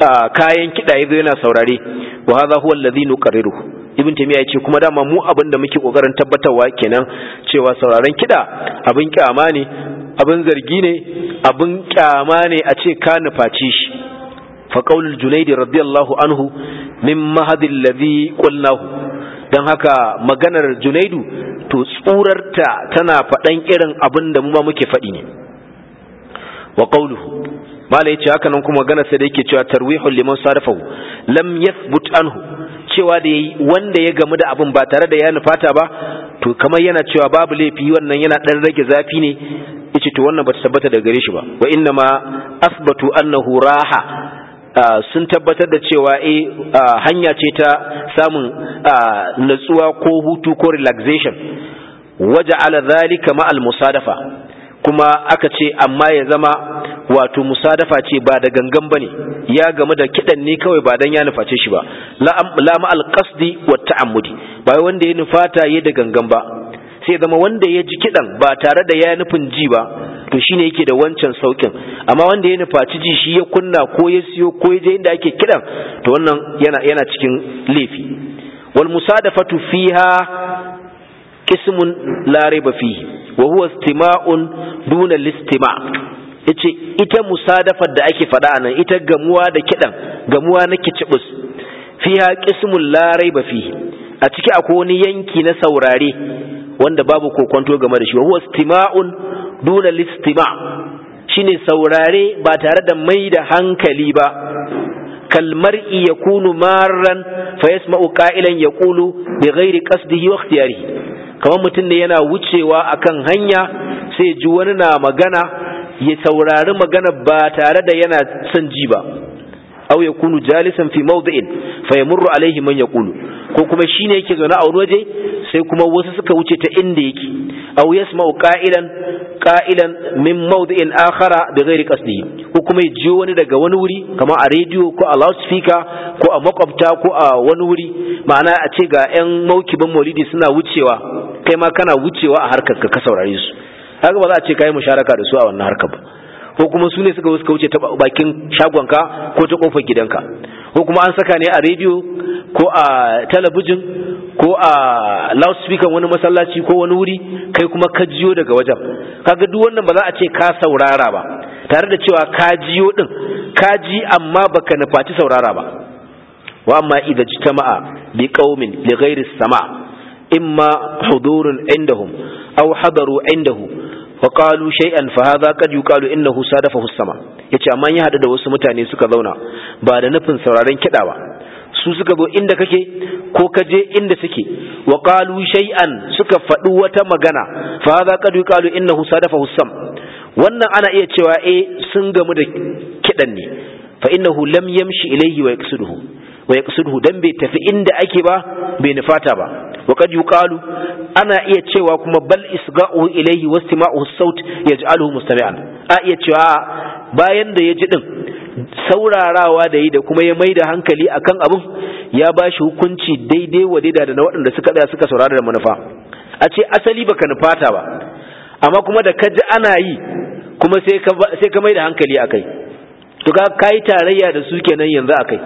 kayan kiɗa ya zo yana saurare wa hadha huwa alladhi nuqarriru ibn taymiya yace kuma dama mu abin da muke kokarin tabbatarwa kenan cewa sauraren kiɗa abin kyama ne abin zargi ne abin kyama ne a ce ka nufaci shi fa qaulul junayd radiyallahu anhu min mahadil ladhi qulnahu dan haka maganar junaidu to tsurarta tana faɗan irin abin da mu ma muke faɗi ne wa qauluhu mala yace haka nan kuma magana sai da yake cewa tarwihul liman sarafahu lam yathbut anhu cewa da yayi wanda ya gamu da abin ba tare da ya nufata ba to kamar yana cewa babu laifi wannan yana dan rage zafi ne yace to wannan bata tabbata daga gare shi ba wa inna ma asbatu annahu raha sun tabbatar da cewa eh hanya ce ta samun natsuwa ko hutu ko relaxation waja'ala dhalika ma al musadafa kuma aka ce amma ya zama wato musadafa ce ba da gangan bane ya gamu da kidan ne kawai ba dan ya nuface shi ba la ma al qasdi wa ta'ammudi ba wanda ya nufata ya da gangan ba sai zama wanda ya ji kidan ba tare da ya nufin ji ba to shine yake da wancan saukin amma wanda ya nufaci ji shi ya kunna ko ya siyo ko ya je inda ake kidan to wannan yana yana cikin laifi wal musadafatu fiha qismun la raiba fihi wa huwa istima'un duna listima' yace ita musadafar da ake faɗa nan ita gamuwa da kidan gamuwa na kicibus fiha qismun la raiba fihi a ciki akwai wani yanki na saurare wanda babu kokonto game da shi wa huwa istima'un duna listima' shine saurare ba tare da mai da hankali ba kalmar'i yakunu marran fa yasma'u qa'ilan yaqulu bi ghairi qasdihi wa ikhtiyarihi kamar mutum ne yana wucewa akan hanya sai ji wani na magana ya saurari magana ba tare da yana son ji ba aw yakunu jalisan fi mawdi'in fa yamurru alaihi man yaqulu ko kuma shine yake zaune a wani waje sai kuma wasu suka wuce ta inda yake aw yasma'u qa'ilan qa'ilan min mawdi'in akhara bi ghairi qasdihi ko kuma ya jiyo wani daga wani wuri kamar a radio ko a loudspeaker ko a makwabta ko a wani wuri ma'ana a ce ga 'yan maukiban maulidi suna wucewa kai ma kana wucewa a harkar ka saurare su haka ba za a ce kai musharaka da su a wannan harkar ba ko kuma su ne suka suka wuce ta bakin shagonka ko ta kofar gidanka ko kuma an saka ne a rediyo ko a talabijin ko a loudspeaker wani masallaci ko wani wuri kai kuma ka jiyo daga wajen kaga duk wannan ba za a ce ka saurara ba tare da cewa ka jiyo din ka ji amma baka nufaci saurara ba wa amma idza jitama'a bi qaumin li ghairi sama' imma hudurun indahum aw hadaru indahu wa qalu shay'an fa hadha qad yuqalu innahu sadafahu as-sama yace amma ya hadu da wasu mutane suka zauna ba da nufin sauraron kida ba su suka zo inda kake ko ka je inda suke wa qalu shay'an suka faɗi wata magana fa hadha qad yuqalu innahu sadafahu as-sam wannan ana iya cewa eh sun gamu da kidan ne fa innahu lam yamshi ilayhi wa yaqsiduhu wa yaqsiduhu dan bai tafi inda ake ba bai nufata ba wa qad yuqalu ana iya cewa kuma bal isga'uhu ilayhi wastima'uhu as-saut yaj'aluhu mustami'an a iya cewa bayan da ya ji din saurarawa da yi da kuma ya mai da hankali akan abin ya ba shi hukunci daidai wa daida da na waɗanda suka tsaya suka saurara da manufa a ce asali baka nufata ba amma kuma da ka ji ana yi kuma sai ka mai da hankali akai to ka kai tarayya da su kenan yanzu akai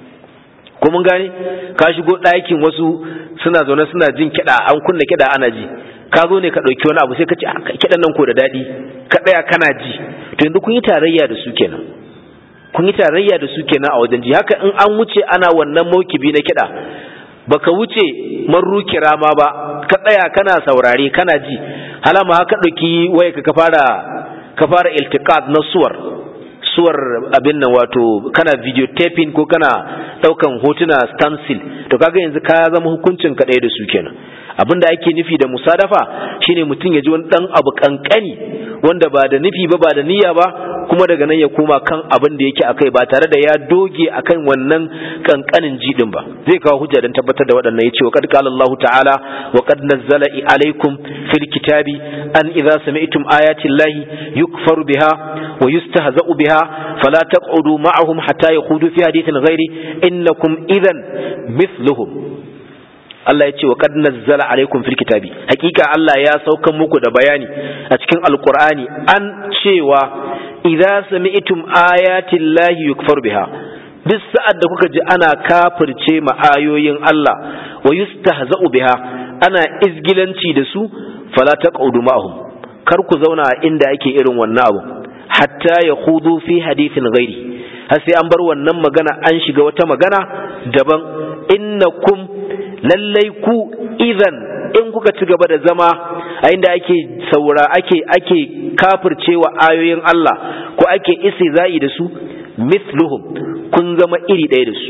ko mun gane ka shigo ɗakin wasu suna zaune suna jin kiɗa an kunna kiɗa ana ji ka zo ne ka ɗauki wani abu sai ka ce kiɗan nan ko da daɗi ka ɗaya kana ji to yanzu kun yi tarayya da su kenan kun yi tarayya da su kenan a wajen ji haka in an wuce ana wannan maukibi na kiɗa baka wuce marru kirama ba ka tsaya kana saurare kana ji halama haka ɗauki waya ka fara ka fara iltiqat na suwar suwar abin nan wato kana videotaping ko kana daukan hotuna stencil to kaga yanzu ka zama hukuncin ka ɗaya da su kenan abin da ake nufi da musadafa shine mutum ya ji wani dan abu kankani wanda ba da nufi ba ba da niyya ba kuma daga nan ya koma kan abin da yake akai ba tare da ya doge akan wannan kankanin jidin ba zai kawo hujja don tabbatar da waɗannan yace wa qad qala Allah ta'ala wa qad nazzala alaikum fil kitabi an idza sami'tum ayati llahi yukfaru biha wa yustahza'u biha fala taq'udu ma'ahum hatta yakhudu fi hadithin ghairi innakum idhan mithluhum Allah ya ce wa qad nazzala alaikum fil kitabi hakika Allah ya saukan muku da bayani a cikin alqur'ani an cewa idza sami'tum ayati llahi yukfar biha duk sa'ad da kuka ji ana kafirce ma ayoyin Allah wa yustahza'u biha ana izgilanci da su fala taqudu ma'ahum kar ku zauna inda ake irin wannan abu hatta yakhudu fi hadithin ghairi har sai an bar wannan magana an shiga wata magana daban innakum lallai ku idan in kuka ci gaba da zama a inda ake saura ake ake kafircewa ayoyin Allah ko ake istizai da su mithluhum kun zama iri ɗaya da su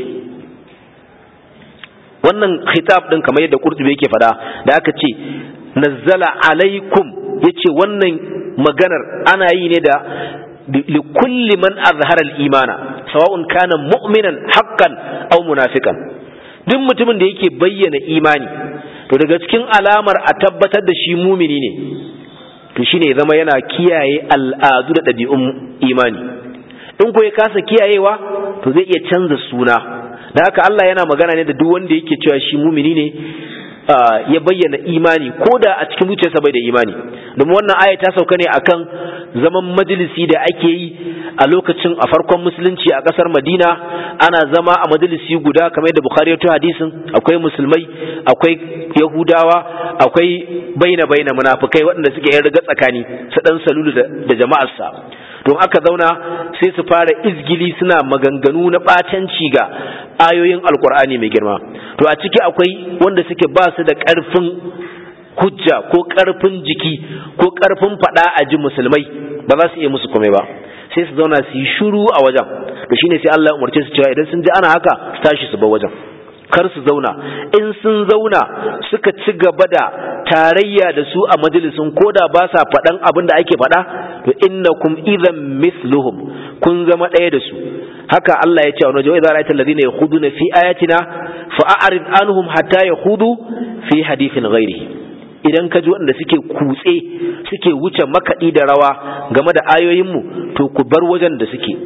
wannan khitab din kamar yadda Qurtubi yake fada da aka ce nazzala alaikum yace wannan maganar ana yi ne da likulli man azhara al-imana sawa'un kana mu'minan haqqan aw munafiqan duk mutumin da yake bayyana imani to daga cikin alamar a tabbatar da shi mumini ne to shine zama yana kiyaye al'adu da ɗabi'un imani in ko ya kasa kiyayewa to zai iya canza suna da haka Allah yana magana ne da duk wanda yake cewa shi mumini ne ya bayyana imani ko da a cikin zuciyarsa bai da imani domin wannan aya ta sauka ne akan zaman majalisi da ake yi a lokacin a farkon musulunci a kasar Madina ana zama a majalisi guda kamar yadda Bukhari ya hadisin akwai musulmai akwai Yahudawa akwai baina baina munafikai waɗanda suke yin riga tsakani su dan salulu da jama'arsa don aka zauna sai su fara izgili suna maganganu na ɓatanci ga ayoyin alkur'ani mai girma to a ciki akwai wanda suke ba su da ƙarfin hujja ko ƙarfin jiki ko ƙarfin faɗa a ji musulmai ba za su iya musu komai ba sai su zauna su yi shuru a wajen da shine sai Allah ya umarce su cewa idan sun ji ana haka su tashi su bar wajen kar su zauna in sun zauna suka ci gaba da tarayya da su a majalisun koda ba sa faɗan abin da ake faɗa to innakum idan misluhum kun zama ɗaya da su haka Allah ya ce a wajen idza ra'aita alladhina yakhuduna fi ayatina fa'arid anhum hatta yakhudu fi hadithin ghairihi idan ka ji waɗanda suke kutse suke wuce makaɗi da rawa game da ayoyinmu to ku bar wajen da suke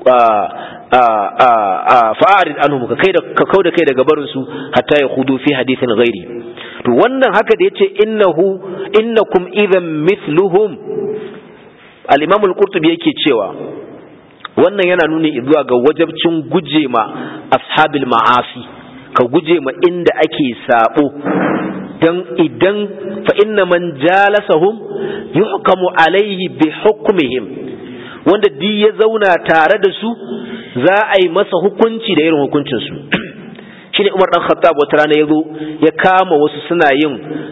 fa'arid anhum ka kai da ka kauda kai daga barin su hatta ya hudu fi hadithin ghairi to wannan haka da yace innahu innakum idan mithluhum al-imam al-qurtubi yake cewa wannan yana nuni zuwa ga wajabcin guje ma ashabil ma'asi ka guje ma inda ake sabo dan idan fa inna man jalasahum yuhkamu alaihi bi hukmihim wanda duk ya zauna tare da su za a yi masa hukunci da irin hukuncin su shine Umar dan Khattab wata rana yazo ya kama wasu suna yin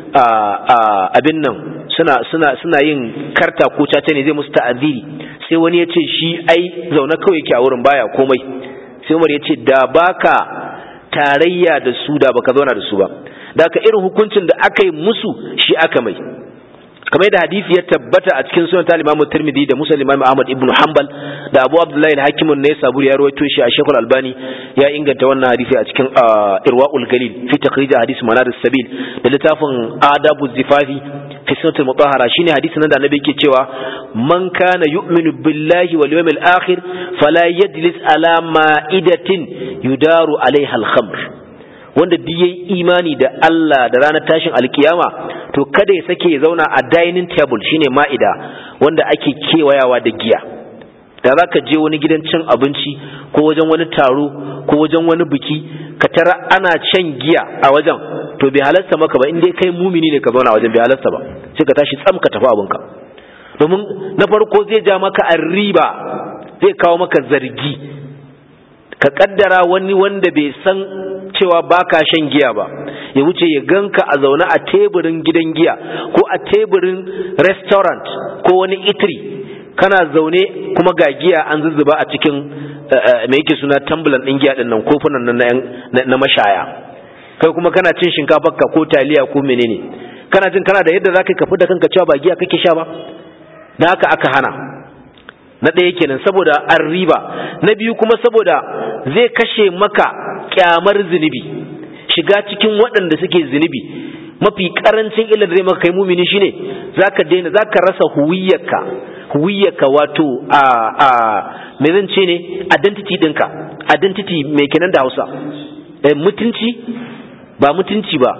abin nan suna suna suna yin karta ko caca ne zai musu ta'aziri sai wani ya ce shi ai zaune kawai yake a wurin baya komai sai Umar ya ce da baka tarayya da su da baka zauna da su ba da ka irin hukuncin da aka yi musu shi aka mai kamar da hadisi ya tabbata a cikin sunan ta Imam Tirmidhi da Muslim Imam Ahmad ibn Hanbal da Abu Abdullahi al-Hakim ne saburi ya rawaito shi a Sheikhul Albani ya inganta wannan hadisi a cikin Irwaul Galil fi takhrij hadis Manar sabil da littafin Adabu Zifafi fi sunnat mutahhara shine hadisin nan da Annabi yake cewa man kana yu'minu billahi wal yawmil akhir fala yajlis ala ma'idatin yudaru alaiha al-khamr wanda duk yayi imani da Allah da ranar tashin alkiyama to kada ya sake ya zauna a dining table shine ma'ida wanda ake kewayawa da giya da za ka je wani gidan cin abinci ko wajen wani taro ko wajen wani biki ka tara ana shan giya a wajen to bai halarta maka ba inda kai mumini ne ka zauna a wajen bai halarta ba sai ka tashi tsam ka tafi abinka domin na farko zai ja maka riba zai kawo maka zargi ka kaddara wani wanda bai san cewa baka shan giya ba ya wuce ya ganka a zaune a teburin gidan giya ko a teburin restaurant ko wani itri kana zaune kuma ga giya an zuzzuba a cikin me yake suna tambulan din giya din nan kofunan nan na mashaya kai kuma kana cin shinkafar ka ko taliya ko menene kana jin kana da yadda zaka kafi da kanka cewa ba giya kake sha ba dan haka aka hana na ɗaya kenan saboda an riba na biyu kuma saboda zai kashe maka kyamar zunubi shiga cikin waɗanda suke zunubi mafi karancin illar da zai maka kai mumini shine zaka daina zaka rasa huwiyyarka huwiyyarka wato a a me zan ce ne identity ɗinka identity mai kenan da Hausa mutunci ba mutunci ba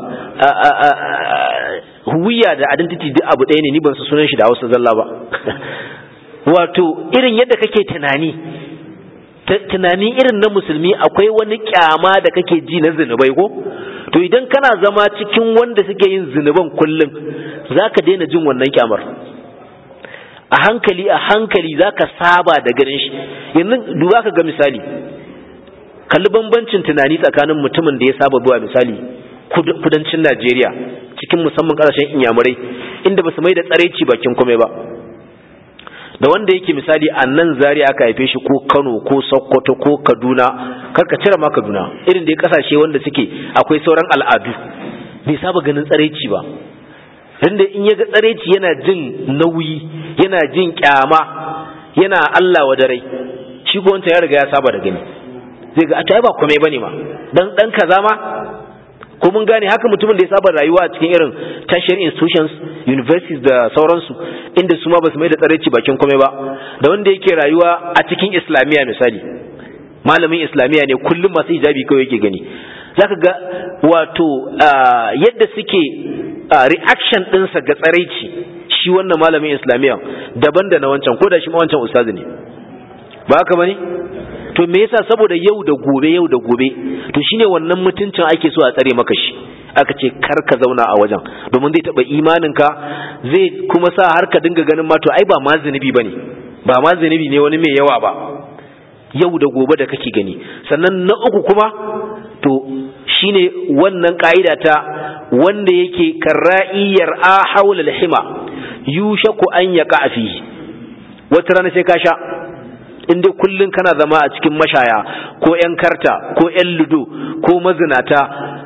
huwiyya da identity duk abu ɗaya ne ni ban su sunan shi da Hausa zalla ba wato irin yadda kake tunani tunani irin na musulmi akwai wani kyama da kake ji na zinubai ko to idan kana zama cikin wanda suke yin zinuban kullum zaka daina jin wannan kyamar a hankali a hankali zaka saba da ganin shi yanzu duba ka ga misali kalli bambancin tunani tsakanin mutumin da ya saba zuwa misali kudancin Najeriya cikin musamman kasashen inyamurai inda ba su mai da tsareci bakin kome ba da wanda yake misali a nan zari aka haife shi ko kano ko sokoto ko kaduna karka cire ma kaduna irin da ya kasashe wanda suke akwai sauran al'adu bai saba ganin tsaraici ba inda in ya ga tsaraici yana jin nauyi yana jin kyama yana allah wa dare shi ko wancan ya riga ya saba da gani zai ga a ba komai bane ma dan dan kaza ma ko mun gane haka mutumin da ya saba rayuwa a cikin irin tertiary institutions universities da sauransu inda su ma ba su mai da tsaraici bakin komai ba da wanda yake rayuwa a cikin islamiyya misali malamin islamiyya ne kullum masu hijabi kawai yake gani zaka ga wato yadda suke reaction ɗinsa ga tsaraici shi wannan malamin islamiyya daban da na wancan ko da shi ma wancan ustazi ne ba haka bane to me yasa saboda yau da gobe yau da gobe to shine wannan mutuncin ake so a tsare maka shi aka ce kar ka zauna a wajen domin zai taba imaninka zai kuma sa har ka dinga ganin ma to ai ba ma zunubi bane ba ma zunubi ne wani mai yawa ba yau da gobe da kake gani sannan na uku kuma to shine wannan ka'ida ta wanda yake karra'iyar a haula hima yushaku an yaqa fihi wata rana sai ka sha in dai kullun kana zama a cikin mashaya ko yan karta ko yan ludo ko mazinata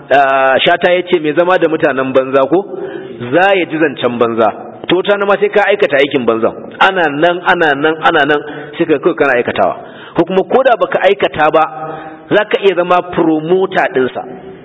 shata yace mai zama da mutanen banza ko za ya ji zancen banza to ta ma sai ka aikata aikin banzan ana nan ana nan ana nan sai ka kai kana aikatawa ko kuma koda baka aikata ba zaka iya zama promoter dinsa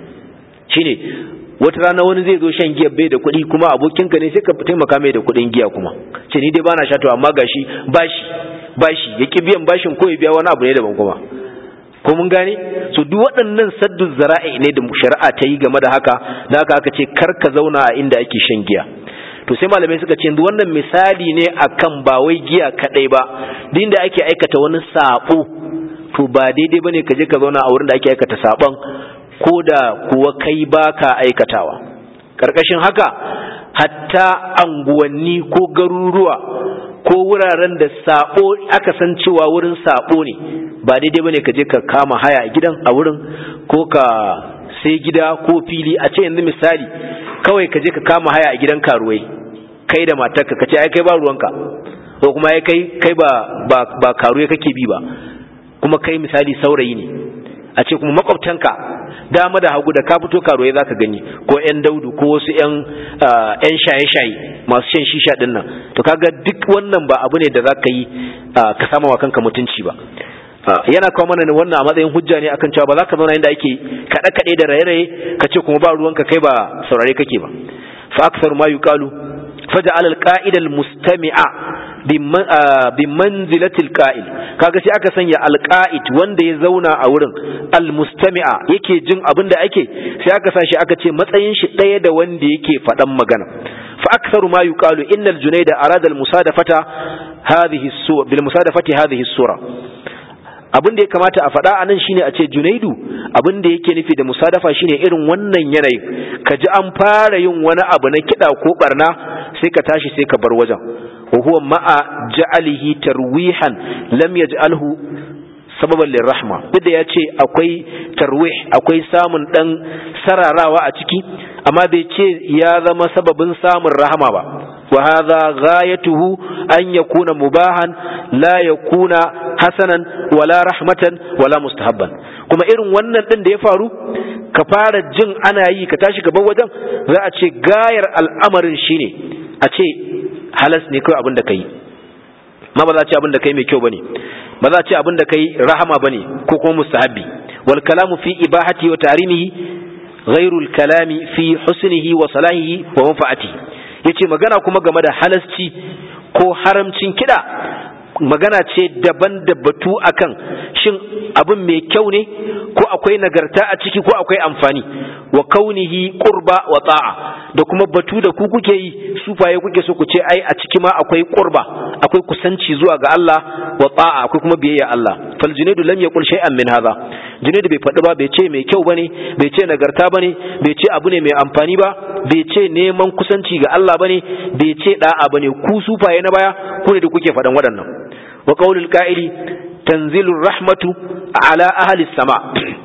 shine wata rana wani zai zo shan giya bai da kuɗi kuma abokinka ne sai ka taimaka mai da kuɗin giya kuma ce ni dai bana sha to amma gashi bashi bashi ya ki biyan bashin ko ya biya wani abu ne daban kuma ko mun gane so duk waɗannan saddu zara'i ne da shari'a ta yi game da haka da haka aka ce kar ka zauna a inda ake shan giya to sai malamai suka ce wannan misali ne akan ba wai giya kadai ba din da ake aikata wani sabo to ba daidai bane ka je ka zauna a wurin da ake aikata sabon ko da kuwa kai baka aikatawa karkashin haka hatta anguwanni ko garuruwa ko wuraren da sabo aka san cewa wurin sabo ne ba daidai bane ka je ka kama haya a gidan a wurin ko ka sai gida ko fili a ce yanzu misali kawai ka je ka kama haya a gidan karuwai kai da matarka ka ce ai kai ba ruwanka ko kuma ai kai kai ba ba, ba karuwai kake bi ba kuma kai misali saurayi ne a ce kuma makwabtanka dama da hagu da ka fito karuwai za ka gani ko 'yan daudu ko wasu 'yan shaye-shaye masu shan shisha din nan to kaga duk wannan ba abu ne da za ka yi ka sama wa kanka mutunci ba yana kawo mana ne wannan a matsayin hujja ne akan cewa ba za ka zauna inda ake kaɗe-kaɗe da raye-raye ka ce kuma ba ruwanka kai ba saurare kake ba fa aksar ma yuqalu faja'al al-qa'ida al-mustami'a bi manzilatil qa'il kaga sai aka sanya al-qa'id wanda ya zauna a wurin al-mustami'a yake jin abin da ake sai aka sa shi aka ce matsayin shi ɗaya da wanda yake faɗan magana fa aktharu ma yuqalu inna al-junayda arada al-musadafata hadhihi as-sura bil musadafati hadhihi as-sura abin da ya kamata a faɗa a nan shine a ce junaidu abin da yake nufi da musadafa shine irin wannan yanayi ka ji an fara yin wani abu na kiɗa ko barna sai ka tashi sai ka bar wajen wa huwa ma'a ja'alihi tarwihan lam yaj'alhu sababan lirrahma duk da ya ce akwai tarwih akwai samun dan sararawa a ciki amma bai ce ya zama sababin samun rahama ba wa hadha ghayatuhu an yakuna mubahan la yakuna hasanan wala rahmatan wala mustahabban kuma irin wannan din da ya faru ka fara jin ana yi ka tashi gaban wajen za a ce gayar al'amarin shine a ce halas ne kawai abin da kai ma ba za a ce abin da kai mai kyau bane ba za a ce abin da kai rahama bane ko kuma mustahabbi wal kalamu fi ibahati wa tarimihi ghairu al kalami fi husnihi wa salahihi wa manfaatihi yace magana kuma game da halasci ko haramcin kida magana ce daban da batu akan shin abin mai kyau ne ko akwai nagarta a ciki ko akwai amfani wa kaunihi qurba wa ta'a da kuma batu da ku kuke yi sufaye kuke so ku ce ai a ciki ma akwai qurba akwai kusanci zuwa ga Allah wa ta'a akwai kuma biyayya Allah fal junaidu lam yaqul shay'an min hadha junaidu bai faɗi ba bai ce mai kyau bane bai ce nagarta bane bai ce abu ne mai amfani ba bai ce neman kusanci ga Allah bane bai ce da'a bane ku sufaye na baya ku ne da kuke faɗan waɗannan wa qaulul qa'ili tanzilur rahmatu ala ahli sama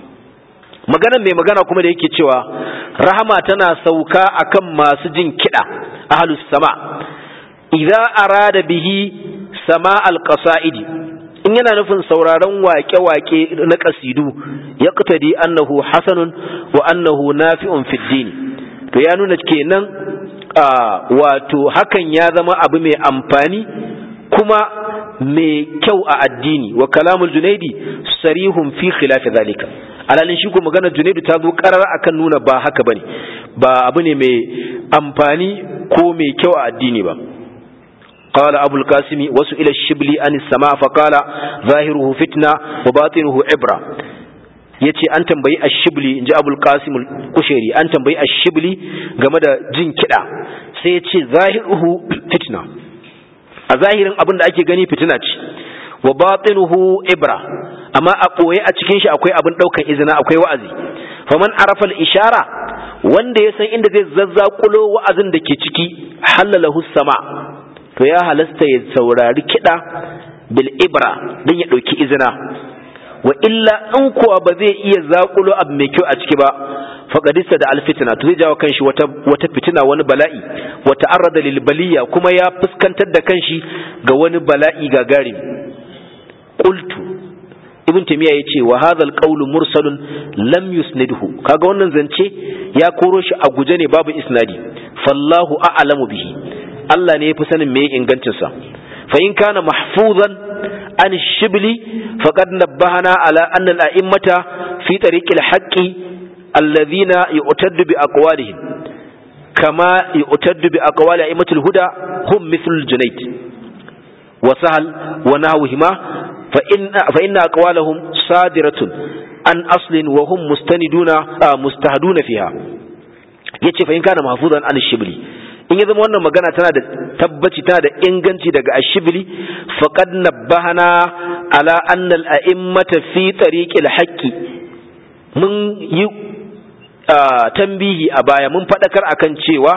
maganan mai magana kuma da yake cewa rahama tana sauka akan masu jin kiɗa ahlus sama idza arada bihi sama alqasaidi in yana nufin sauraron waƙe-waƙe na ƙasidu ya ƙutadi annahu hasanun wa annahu nafi'un fid din to ya nuna kenan wato hakan ya zama abu mai amfani kuma mai kyau a addini wa kalamul junaidi sarihun fi khilafi zalika alalin shi ko maganar junaidu ta zo karar akan nuna ba haka bane ba abu ne mai amfani ko mai kyau a addini ba قال أبو القاسم وسئل الشبلي عن السماء فقال ظاهره فتنة وباطنه عبرة yace an tambayi ashibli inji abul qasim al-kushairi an tambayi ashibli game da jin kida sai yace zahiruhu fitna a zahirin abin da ake gani fitina ce wa batinuhu ibra amma a ɓoye a cikin shi akwai abin ɗaukan izina akwai wa'azi faman arafa ishara wanda ya san inda zai zazzakulo wa'azin da ke ciki halalahu sama to ya halasta ya saurari kiɗa bil ibra don ya ɗauki izina wa illa in kuwa ba zai iya zakulo abu mai kyau a ciki ba faqadista da alfitna to zai jawo kanshi wata wata fitina wani bala'i wa ta'arrada lil baliya kuma ya fuskantar da kanshi ga wani bala'i gagarimi qultu ibn taymiya yace wa hadha alqawlu mursalun lam yusnidhu kaga wannan zance ya koro shi a guje ne babu isnadi fallahu a'lamu bihi Allah ne yafi sanin me ingancin sa fa in kana mahfuzan an shibli faqad nabbahana ala anna al-a'immata fi tariq al-haqqi alladhina yu'taddu bi aqwalihim kama yu'taddu bi aqwali a'immatil huda hum mithlu al-junayd wa sahal wa nahwihima فإن, فإن أقوالهم صادرة عن أصل وهم مستندون آه مستهدون فيها yace fa in kana mahfuzan an shibli in ya zama wannan magana tana da tabbaci tana da inganci daga ashibli faqad nabbahana ala anna al a'immata fi tariqil haqqi mun yi tambihi a baya mun fadakar akan cewa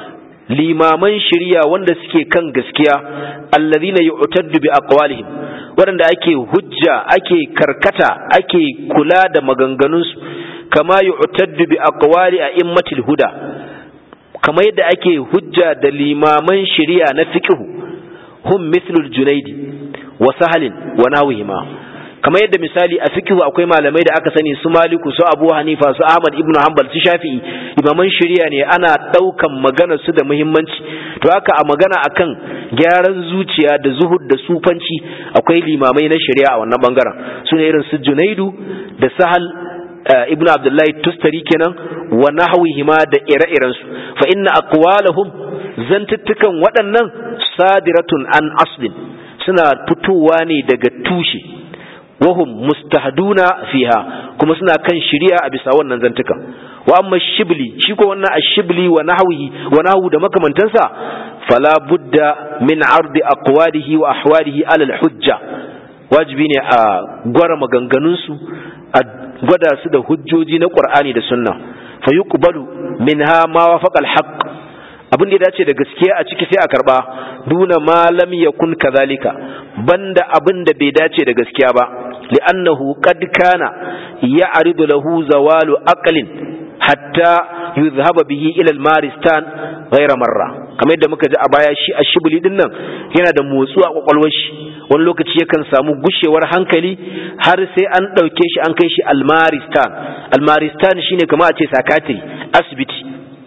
limaman shari'a wanda suke kan gaskiya allazina yu'taddu bi aqwalihim waɗanda ake hujja ake karkata ake kula da maganganunsu kama yu'taddu bi aqwali a'immatil huda kama yadda ake hujja da limaman shari'a na fiqh hum mithlul junaidi wa sahalin wa nahwihima kamar yadda misali a fikihu akwai malamai da aka sani su maliku su abu hanifa su ahmad ibn hanbal su shafi'i imaman shari'a ne ana daukan magana su da muhimmanci to haka a magana akan gyaran zuciya da zuhud da sufanci akwai limamai na shari'a a wannan bangaren su ne irin su junaidu da sahal ibn abdullahi tustari kenan wa nahwihima da ire-iren su fa inna aqwalahum zantuttukan waɗannan sadiratun an aslin suna fitowa ne daga tushe wahum mustahduna fiha kuma suna kan shari'a a bisa wannan zantuka wa amma shibli shi ko wannan ashibli wa nahwihi wa nahwu da makamantansa fala budda min ardi aqwalihi wa ahwalihi ala al-hujja wajibi ne a gwara maganganun su a gwada su da hujjoji na qur'ani da sunna fa yuqbalu minha ma wafaqa al-haqq abin da ya dace da gaskiya a ciki sai a karba duna ma lam yakun kadhalika banda abin da bai dace da gaskiya ba li'annahu qad kana ya'ridu lahu zawalu aqlin hatta yuzhaba bihi ila al-maristan ghayra marra kamar yadda muka ji a baya shi a shibuli din nan yana da motsu a kwakwalwar shi wani lokaci yakan samu gushewar hankali har sai an ɗauke shi an kai shi al-maristan al-maristan shine kamar a ce sakatiri asibiti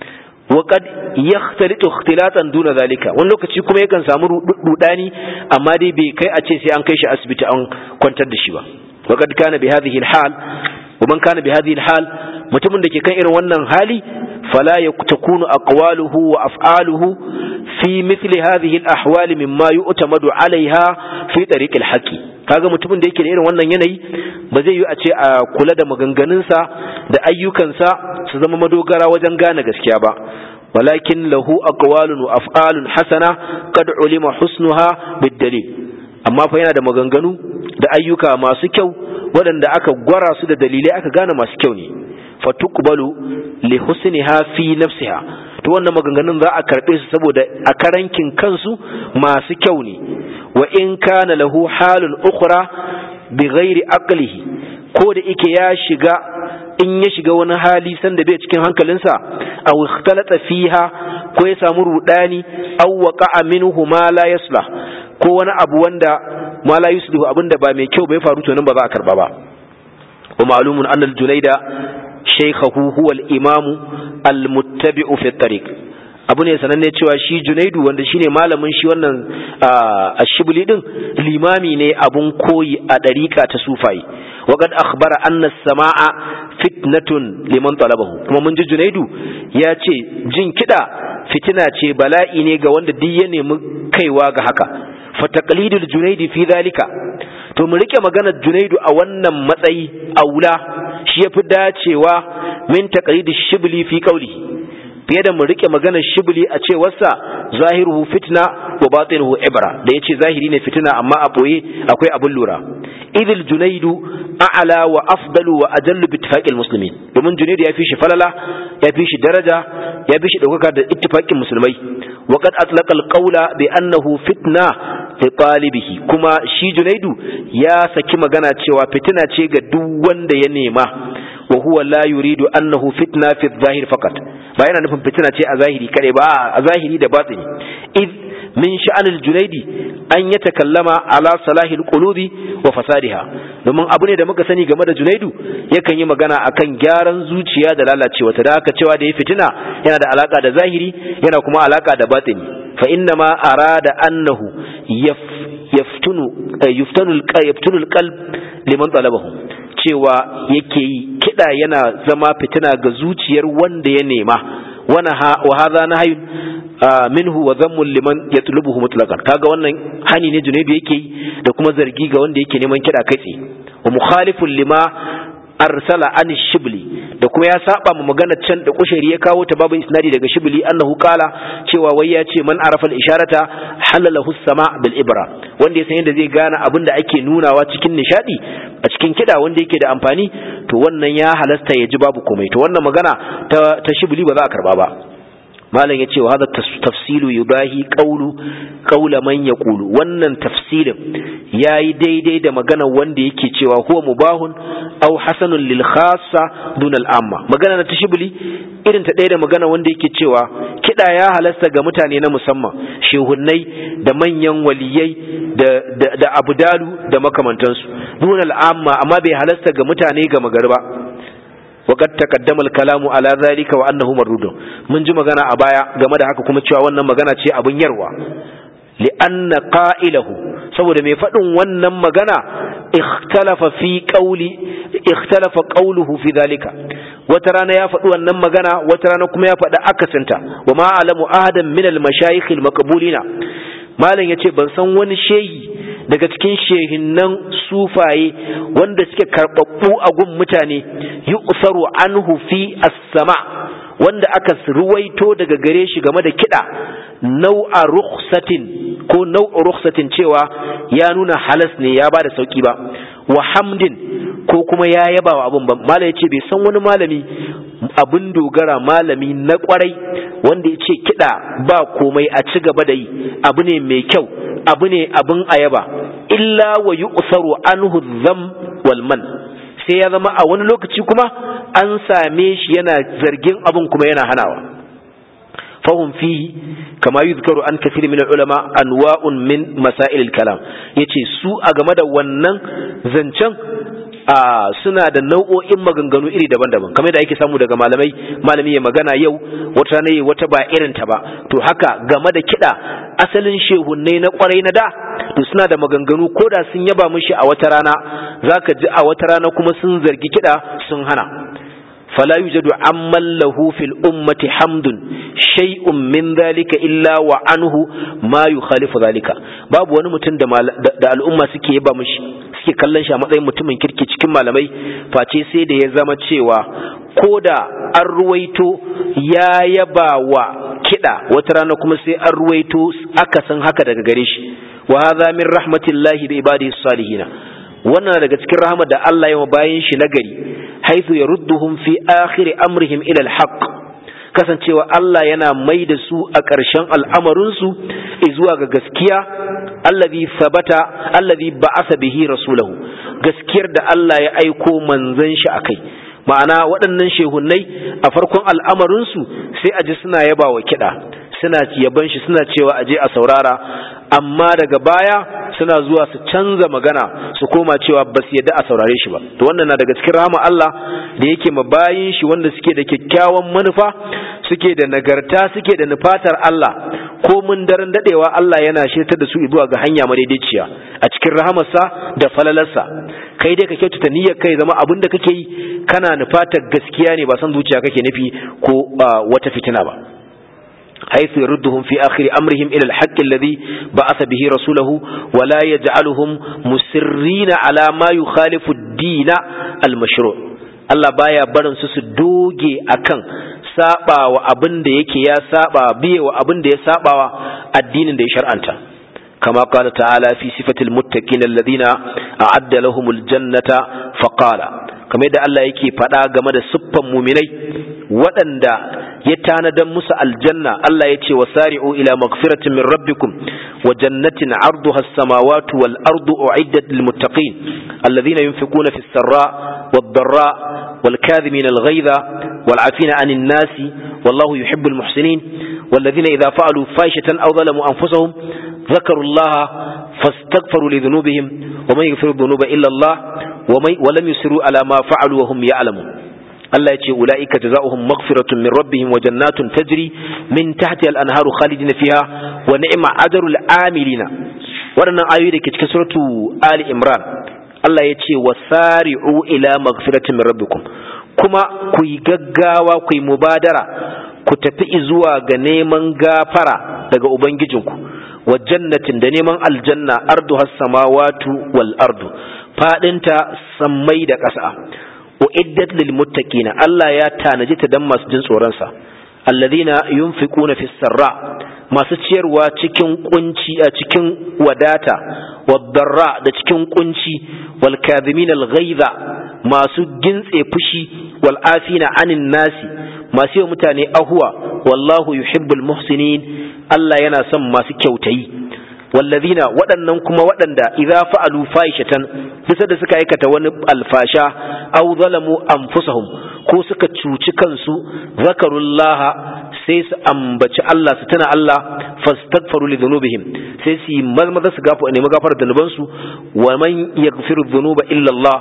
وقد يختلط اختلاطا دون ذلك wani lokaci kuma yakan samu rudani amma dai bai kai a ce sai an kai shi asibiti an kwantar da shi ba وقد كان بهذه الحال ومن كان بهذه الحال mutumin da ke kan irin wannan hali fala yakunu aqwaluhu wa af'aluhu fi mithli hadhihi al-ahwal mimma yu'tamadu 'alayha fi tariq al-haqq kaga mutumin da yake da irin wannan yanayi ba zai yi a ce a kula da maganganunsa da ayyukansa su zama madogara wajen gane gaskiya ba walakin lahu aqwalun wa af'alun hasana qad ulima husnuha bid-dalil amma fa yana da maganganu da ayyuka masu kyau waɗanda aka gwara su da dalilai aka gane masu kyau ne fatuqbalu li husniha fi nafsiha to wannan maganganun za a karbe su saboda a karankin kansu masu kyau ne wa in kana lahu halun ukhra bi ghairi aqlihi ko da yake ya shiga in ya shiga wani hali sanda bai cikin hankalinsa aw ikhtalata fiha ko ya samu rudani aw waqa'a minhu ma la yaslah ko wani abu wanda ma la yuslihu abinda ba mai kyau bai faru to nan ba za a karba ba wa ma'lumun anna al-junaida shaykhahu huwa al-imam al-muttabi'u fi at-tariq abu ne sananne cewa shi junaidu wanda shine malamin shi wannan ashibli din limami ne abun koyi a dariƙa ta sufai wa qad akhbara anna as-sama'a fitnatun liman talabahu kuma mun ji junaidu ya ce jin kida fitina ce bala'i ne ga wanda duk ya nemi kaiwa ga haka fa taqlidul junaidi fi dhalika to mu rike maganar junaidu a wannan matsayi aula shi yafi dacewa min taqlidish shibli fi qawli fiye da mu rike maganar shibli a cewarsa zahiruhu fitna wa batinuhu ibra da yace zahiri ne fitina amma a boye akwai abun lura idil junaidu a'la wa afdalu wa ajallu bi ittifaqil muslimin domin junaidu ya fi shi falala ya fi shi daraja ya fi shi daukaka da ittifaqin musulmai wa qad atlaqa alqawla bi annahu fitna li talibihi kuma shi junaidu ya saki magana cewa fitina ce ga duk wanda ya nema wa huwa la yuridu annahu fitna fi adh-dhahir faqat ba yana nufin fitina ce a zahiri kare ba a zahiri da batini id min sha'anil junaidi an ya takallama ala salahil qulubi wa fasadiha domin abu ne da muka sani game da junaidu yakan yi magana akan gyaran zuciya da lalacewa ta da haka cewa da ya fitina yana da alaka da zahiri yana kuma alaka da batini fa inna ma arada annahu yaftunu yuftanu yaftunu alqalb liman talabahu cewa yake yi kiɗa yana zama fitina ga zuciyar wanda ya nema wa hadha nahyun minhu wa dhammun liman yatlubuhu mutlaqan kaga wannan hani ne junaidu yake yi da kuma zargi ga wanda yake neman kiɗa kai tsaye wa mukhalifun lima arsala an shibli da kuma ya saba mu magana can da kushari ya kawo ta babu isnadi daga shibli annahu qala cewa wai ya ce man arafa al-isharata halalahu sama bil ibra wanda ya san yadda zai gane abin da ake nunawa cikin nishadi a cikin kida wanda yake da amfani to wannan ya halasta ya ji babu komai to wannan magana ta, ta shibli ba za a karba ba malam ya ce wa hada tafsilu yubahi qawlu qawla man yaqulu wannan tafsilin yayi daidai da magana wanda yake cewa huwa mubahun aw hasanun lil khassa dun al amma magana na tashibuli irin ta ɗaya da magana wanda yake cewa kida ya halasta ga mutane na musamman shehunnai da manyan waliyai da da, da abdalu da makamantansu dun al amma amma bai halasta ga mutane ga magari ba وقد تقدم الكلام على ذلك وانه مردود mun ji magana a baya game da haka kuma cewa wannan magana ce abun yarwa li'anna qa'ilahu saboda mai faɗin wannan magana ikhtalafa fi qawli ikhtalafa qawluhu fi dhalika wata rana ya faɗi wannan magana wata rana kuma ya faɗi akasinta wa ma alamu ahadan min al-mashayikh al-maqbulina malam yace ban san wani shehi daga cikin shehinnan sufaye wanda suke karɓaɓɓu a gun mutane yi usaru anhu fi as-sama wanda aka ruwaito daga gare shi game da kiɗa nau'a rukhsatin ko nau'a rukhsatin cewa ya nuna halas ne ya bada sauki ba wa hamdin ko kuma ya yaba wa abun ba malam ya ce bai san wani malami abin dogara malami na kwarai wanda ya ce kiɗa ba komai a ci gaba da yi abu ne mai kyau abu ne abin ayaba illa wa yi usaru anhu zam wal man sai ya zama a wani lokaci kuma an same shi yana zargin abin kuma yana hanawa fahim fihi kama yuzkaru an kafir min ulama anwa'un min masail kalam yace su a game da wannan zancen a suna da nau'o'in maganganu iri daban-daban kamar da ake samu daga malamai malami ya magana yau wata ne wata ba irin ta ba to haka game da kiɗa asalin shehunnai na kwarai na da to suna da maganganu ko da sun yaba mishi a wata rana zaka ji a wata rana kuma sun zargi kiɗa sun hana فلا يوجد عمن له في الأمة حمد شيء من ذلك إلا وعنه ما يخالف ذلك باب wani mutum da al'umma suke yaba mishi suke kallon shi a matsayin mutumin kirki cikin malamai face sai da ya zama cewa ko da an ruwaito ya yaba wa kiɗa wata rana kuma sai an ruwaito akasin haka daga gare shi wa hadha min rahmatillahi bi ibadihi salihina wannan daga cikin rahama da Allah ya bayan shi nagari haithu yarudduhum fi akhir amrihim ila alhaq kasancewa Allah yana mai da su a ƙarshen al'amarinsu zuwa ga gaskiya allazi sabata allazi ba'asa bihi rasulahu gaskiyar da Allah ya aiko manzon shi akai ma'ana waɗannan shehunnai a farkon al'amarinsu sai a ji suna yaba wa kiɗa suna yaban shi suna cewa aje a saurara amma daga baya suna zuwa su canza magana su koma cewa ba su yadda a saurare shi ba to wannan na daga cikin rahama Allah da yake ma bayin shi wanda suke da kyakkyawan manufa suke da nagarta suke da nufatar Allah ko mun daren dadewa Allah yana shirtar da su zuwa ga hanya madaidaiciya a cikin rahamarsa da falalarsa kai dai ka kyautata niyyar kai zama abin da kake yi kana nufatar gaskiya ne ba san zuciya kake nufi ko wata fitina ba حيث يردهم في آخر أمرهم إلى الحق الذي بعث به رسوله ولا يجعلهم مسرين على ما يخالف الدين المشروع Allah baya barin su su doge akan saba wa abin da yake ya saba biye wa abin da ya saba wa addinin da ya shar'anta kama qala ta'ala fi sifatil muttaqin alladhina a'adda lahumul jannata faqala kamar yadda Allah yake faɗa game da siffan muminai waɗanda ya tanadan musu aljanna Allah ya ce wasari'u ila magfiratin min rabbikum wa jannatin arduha as-samawati wal ardu u'iddat lil muttaqin alladhina yunfiquna fis sarra wad darra wal kadhimin al ghayza wal 'afina 'anil nasi wallahu yuhibbul muhsinin والذين إذا فعلوا فاحشة أو ظلموا أنفسهم ذكروا الله فاستغفروا لذنوبهم ومن يغفر الذنوب إلا الله ولم يسروا على ما فعلوا وهم يعلمون Allah ya ce ula'ika jazaohum maghfiratun min rabbihim wa jannatun tajri min tahtiha al-anharu khalidina fiha wa ni'ma ajrul amilina waɗannan ayoyi da ke cikin suratu Ali Imran Allah ya ce wasari'u ila maghfiratin min rabbikum kuma ku yi gaggawa ku yi mubadara ku tafi zuwa ga neman gafara daga ubangijinku wa jannatin da neman aljanna arduha samawatu wal ardu fadinta sammai da ƙasa uiddat lil muttaqina Allah ya tanaji ta dan masu jin tsoron sa alladhina yunfiquna fis sarra masu ciyarwa cikin kunci a cikin wadata wadarra da cikin kunci wal kadhimin al ghaiza masu gintse fushi wal afina anin nasi masu yi mutane ahuwa wallahu yuhibbul muhsinin Allah yana son masu kyautayi wallazina waɗannan kuma waɗanda idza fa'alu fahishatan bisa da suka aikata wani alfasha aw zalamu anfusahum ko suka cuci kansu zakarullaha sai su ambaci Allah su tana Allah fastaghfaru li dhunubihim sai su yi maza su gafa nemi gafara da su wa man yaghfiru dhunuba illa Allah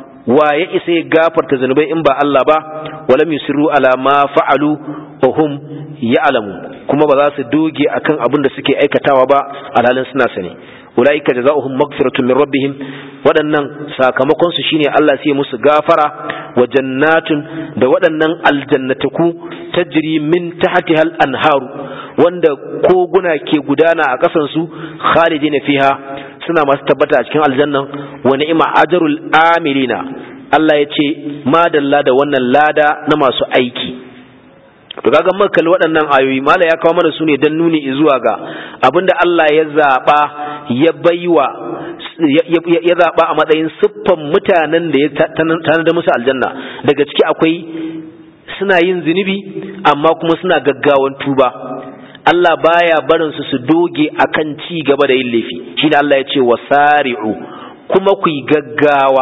wa ya isa ya gafarta zanubai in ba Allah ba walam yusiru ala ma fa'alu wa hum ya'lamu kuma ba za su doge akan abin da suke aikatawa ba alhalin suna sani ulaika jazaohum maghfiratun min rabbihim waɗannan sakamakon su shine Allah sai musu gafara wa jannatun da waɗannan aljannataku tajri min tahtiha al-anharu wanda koguna ke gudana a ƙasan su khalidina fiha suna masu tabbata a cikin aljannan wa ni'ma ajrul amilina Allah ya ce madalla da wannan lada na masu aiki to kaga muka kalli waɗannan ayoyi mala ya kawo mana su ne don nuni zuwa ga abinda Allah ya zaɓa ya baiwa ya zaɓa a matsayin siffan mutanen da ya tanada musu aljanna daga ciki akwai suna yin zunubi amma kuma suna gaggawan tuba Allah baya barin su su doge akan ci gaba da yin laifi shine Allah ya ce wasari'u kuma ku yi gaggawa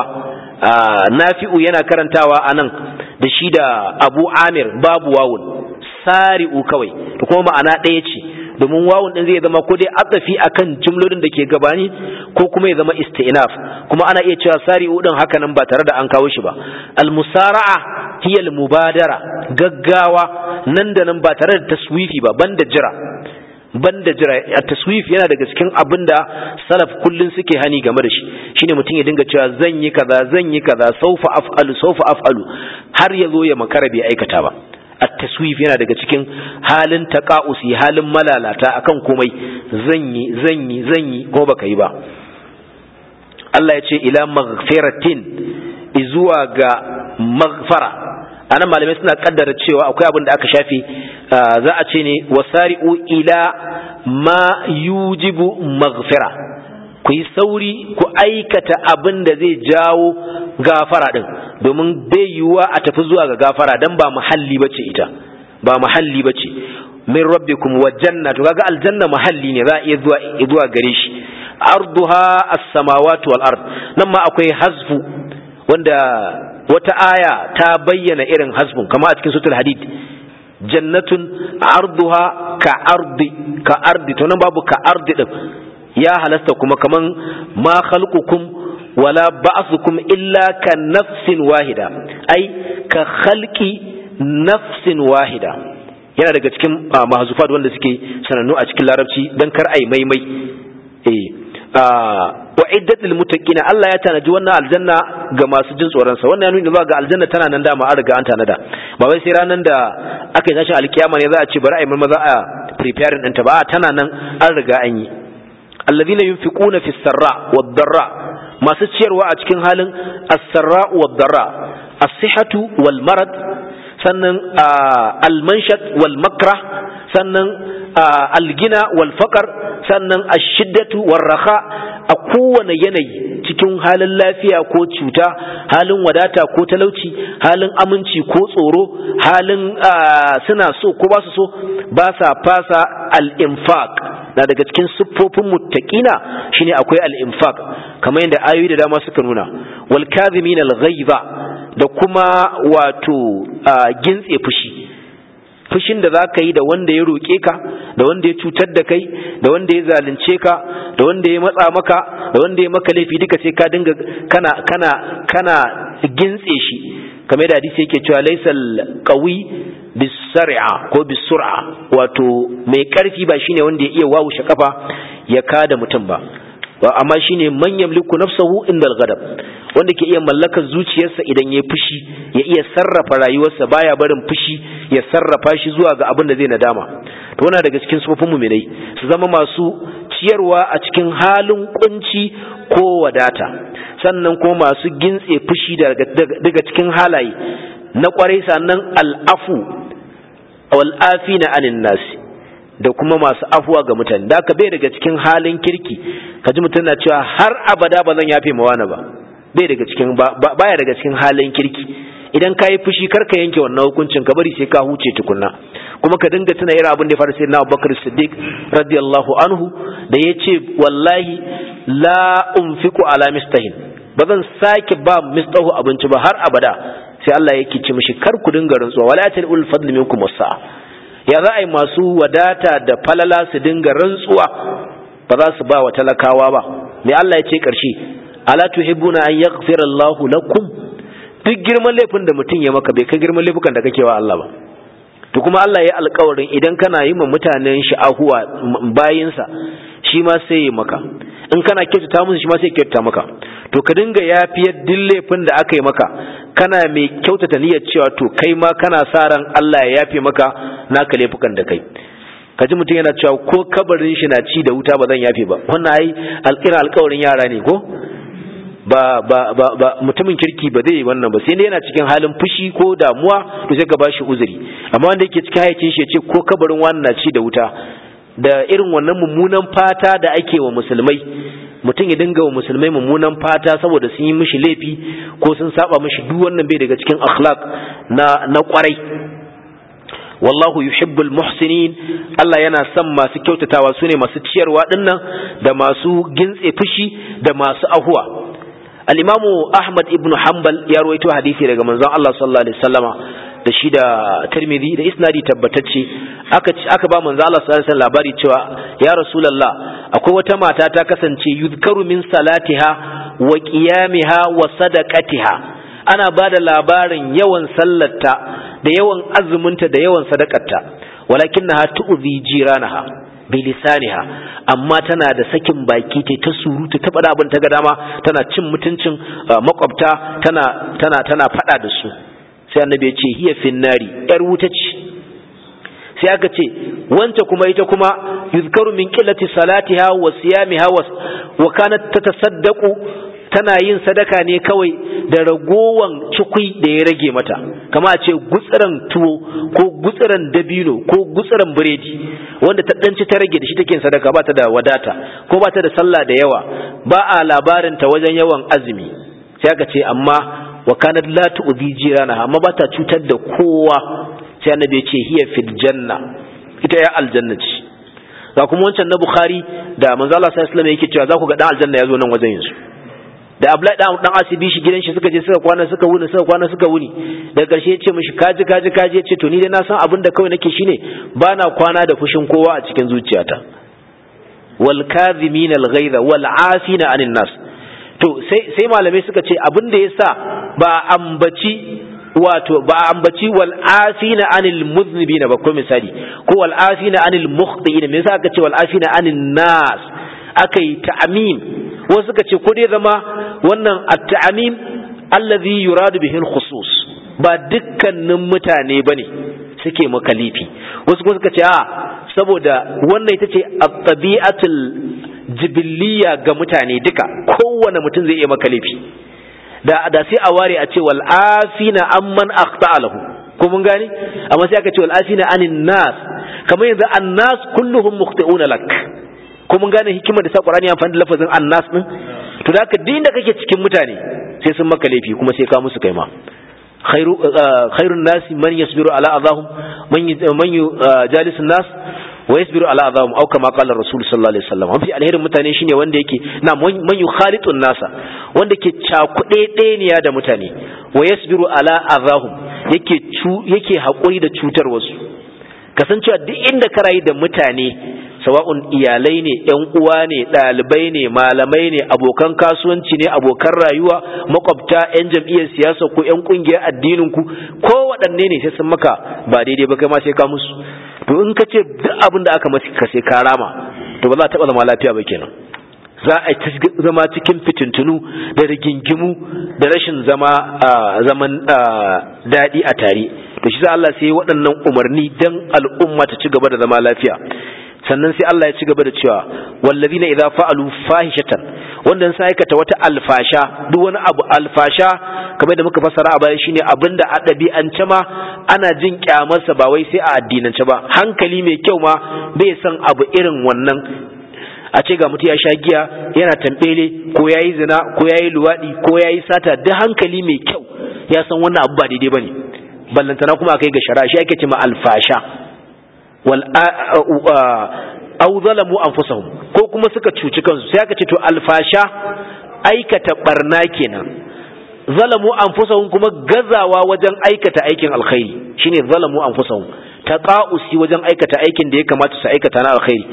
nafi'u yana karantawa anan da shi da Abu Amir babu wawun sari'u kawai da kuma ma'ana ɗaya ce domin wawun din zai zama ko dai atsafi akan jumlolin da ke gabani ko kuma ya zama isti'naf kuma ana iya cewa sari'u din haka nan ba tare da an kawo shi ba al-musara'a hiya al-mubadara gaggawa nan da nan ba tare da taswifi ba banda jira banda jira a taswif yana daga cikin abin da salaf kullun suke hani game da shi shine mutum ya dinga cewa zan yi kaza zan yi kaza saufa af'alu saufa af'alu har ya zo ya makara bai aikata ba at-taswif yana daga cikin halin taqa'usi halin malalata akan komai zan yi zan yi zan yi ko baka yi ba Allah ya ce ila maghfiratin izuwa ga maghfara anan malamai suna kaddara cewa akwai abin da aka shafe za a ce ne wasari'u ila ma yujibu maghfira ku yi sauri ku aikata abin da zai jawo gafara din domin bai yiwuwa a tafi zuwa ga gafara dan ba muhalli bace ita ba muhalli bace min rabbikum wa janna to kaga aljanna muhalli ne za a iya zuwa zuwa gare shi arduha as-samawati wal ard nan ma akwai hazfu wanda wata aya ta bayyana irin hasbun kama a cikin sutul hadid jannatun arduha ka ardi ka ardi to nan babu ka ardi din ya halasta kuma kaman ma khalqukum wala ba'thukum illa ka nafsin wahida ai ka khalqi nafsin wahida yana daga cikin mahzufat wanda suke sanannu a cikin larabci dan kar ai maimai eh wa iddat lil muttaqina Allah ya tanaji wannan aljanna ga masu jin tsoron sa wannan ya nuna zuwa ga aljanna tana nan dama an riga an tanada ba wai sai ranan da aka yi tashin alkiyama ne za a ce bari a yi maza a preparing ɗinta ba tana nan an riga an yi alladhina yunfiquna fis sarra wad darra masu ciyarwa a cikin halin as-sarra wad darra as-sihhatu wal marad sannan almanshat wal makra sannan algina wal faqar sannan ashiddatu war raha a kowane yanayi cikin halin lafiya ko cuta halin wadata ko talauci halin aminci ko tsoro halin suna so ko ba su so ba sa fasa al-infaq na daga cikin siffofin muttaqina shine akwai al-infaq kamar yadda ayoyi da dama suka nuna wal kadhimin al-ghaiza da kuma wato gintse fushi fushin da za ka yi da wanda ya roƙe ka da wanda ya cutar da kai da wanda ya zalunce ka da wanda ya matsa maka da wanda ya maka laifi duka sai ka dinga kana kana kana gintse shi kamar da hadisi yake cewa laysal qawi bisar'a ko bisur'a wato mai karfi ba shine wanda ya iya wawushe kafa ya kada mutum ba amma shine man yamliku nafsahu indal ghadab wanda ke iya mallakar zuciyarsa idan ya fushi ya iya sarrafa rayuwarsa baya barin fushi ya sarrafa shi zuwa ga abin da zai nadama to wannan daga cikin sufofin mu'minai su zama masu ciyarwa a cikin halin kunci ko wadata sannan kuma masu gintse fushi daga cikin halaye na kwarai sannan al'afu wal afina anin nasi da kuma masu afuwa ga mutane da ka bai daga cikin halin kirki kaji mutum na cewa har abada ba zan yafe mawana ba bai daga cikin baya daga cikin halin kirki idan ka yi fushi kar ka yanke wannan hukuncin ka bari sai ka huce tukunna kuma ka dinga tuna irin abin da ya faru sai na Abubakar Siddiq radiyallahu anhu da ya ce wallahi la unfiqu ala mistahin ba zan sake ba mistahu abinci ba har abada sai Allah yake ce mishi kar ku dinga rantsuwa wala ta'ul fadl minkum wasa'a ya za a yi masu wadata da falala su dinga rantsuwa ba za su ba wa talakawa ba me Allah ya ce ƙarshe ala tuhibbuna an yaghfira Allahu lakum duk girman laifin da mutum ya maka bai kai girman laifukan da kake wa Allah ba to kuma Allah ya alƙawarin idan kana yi ma mutanen shi ahuwa bayinsa shi ma sai ya maka in kana kyautata musu shi ma sai kyautata maka to ka dinga yafiyar duk laifin da aka yi maka kana mai kyautata niyyar cewa to kai ma kana sa ran Allah ya yafe maka naka laifukan da kai kaji mutum yana cewa ko kabarin shi na ci da wuta ba zan yafe ba wannan ai alƙira alƙawarin yara ne ko ba ba ba ba mutumin kirki ba zai wannan ba sai dai yana cikin halin fushi ko damuwa to sai ka bashi uzuri amma wanda yake cikin hayacin shi ya ce ko kabarin wani na ci da wuta da irin wannan mummunan fata da ake wa musulmai mutum ya dinga wa musulmai mummunan fata saboda sun yi mishi laifi ko sun saba mishi duk wannan bai daga cikin akhlaq na na kwarai wallahu yuhibbul muhsinin Allah yana son masu kyautatawa sune masu ciyarwa dinnan da masu gintse fushi da masu ahuwa al-imamu Ahmad ibn Hanbal ya rawaito hadisi daga manzon Allah sallallahu alaihi wasallama da shi da Tirmidhi da isnadi tabbatacce aka aka ba manzon Allah sallallahu alaihi wasallam labari cewa ya rasulullah akwai wata mata ta kasance yuzkaru min salatiha wa qiyamiha wa sadaqatiha ana ba da labarin yawan sallarta da yawan azuminta da yawan sadakarta walakinnaha tu'zi jiranaha bi lisaniha amma tana da sakin baki ta ta surutu ta faɗa abin ta ga dama tana cin mutuncin makwabta tana tana tana faɗa da su sai annabi ya ce hiya finnari yar wuta ce sai aka ce wance kuma ita kuma yuzkaru min qillati salatiha wa siyamiha wa kanat tatasaddaqu tana yin sadaka ne kawai da ragowan cikui da ya rage mata kama a ce gutsiran tuwo ko gutsiran dabino ko gutsiran biredi wanda ta danci ta rage da shi take yin sadaka ba ta da wadata ko ba ta da sallah da yawa ba a labarin ta wajen yawan azumi sai aka ce amma wa kanat la tu'dhi jirana amma ba ta cutar da kowa sai annabi ya ce hiya fil janna ita ya aljanna ce ga kuma wancan na bukhari da manzo Allah sallallahu alaihi wasallam yake cewa za ku ga dan aljanna ya zo nan wajen yanzu da Abdullahi dan dan asibi shi gidan shi suka je suka kwana suka wuni suka kwana suka wuni daga ƙarshe ya ce mishi kaji kaji kaji ya ce to ni dai na san abin da kawai nake shine ba na kwana da fushin kowa a cikin zuciyata wal kadhimin al ghaiza wal afina anin nas to sai sai malamai suka ce abin da yasa ba ambaci wato ba ambaci wal afina anil muznibina ba ko misali ko wal afina anil mukhti'in me yasa aka ce wal afina anin nas aka yi ta'mim wasu suka ce ko dai zama wannan at-ta'mim allazi yuradu bihi al-khusus ba dukkanin mutane bane suke makalifi wasu kuma suka ce a saboda wannan ita ce at-tabi'atul jibilliya ga mutane duka kowane mutum zai iya makalifi da da sai a ware a ce wal afina amman akhta lahu ko mun gane amma sai aka ce wal afina anin nas kamar yanzu annas kulluhum mukhti'una lak ko mun gane hikimar da sa Qur'ani ya amfani da lafazin annas din to da haka din da kake cikin mutane sai sun maka laifi kuma sai ka musu kai ma khairu khairun nasi man yasbiru ala adahum man man jalisun nas wa yasbiru ala adahum aw kama qala rasul sallallahu alaihi wasallam mafi alherin mutane shine wanda yake na man yukhalitun nasa wanda ke cakuɗe ɗeniya da mutane wa yasbiru ala adahum yake yake haƙuri da cutar wasu kasancewa duk inda ka rayu da mutane sawa'un iyalai ne yan uwa ne ɗalibai ne malamai ne abokan kasuwanci ne abokan rayuwa makwabta yan jam'iyyar siyasa ko yan ƙungiyar addinin ku ko waɗanne ne sai sun maka ba daidai ba kai ma sai ka musu to in ka ce duk abin da aka masa ka sai ka rama to ba za a taɓa zama lafiya ba kenan za a zama cikin fitintunu da rigingimu da rashin zama zaman daɗi a tare to shi Allah sai waɗannan umarni dan al'umma ta ci gaba da zama lafiya sannan sai Allah ya ci gaba da cewa wallazina idza fa'alu fahishatan wanda sai aikata wata alfasha duk wani abu alfasha kamar da muka fassara a baya shine abinda a ɗabi'ance ma ana jin kyamarsa ba wai sai a addinance ba hankali mai kyau ma bai san abu irin wannan a ce ga mutum ya sha giya yana tambele ko ya yi zina ko ya yi luwaɗi ko ya yi sata duk hankali mai kyau ya san wannan abu ba daidai ba ne ballantana kuma kai ga shara shi ake ce ma alfasha wal au zalamu anfusahum ko kuma suka cuci kansu sai aka ce to alfasha aikata barna kenan zalamu anfusahum kuma gazawa wajen aikata aikin alkhairi shine zalamu anfusahum taqa'usi wajen aikata aikin da ya kamata su aikata na alkhairi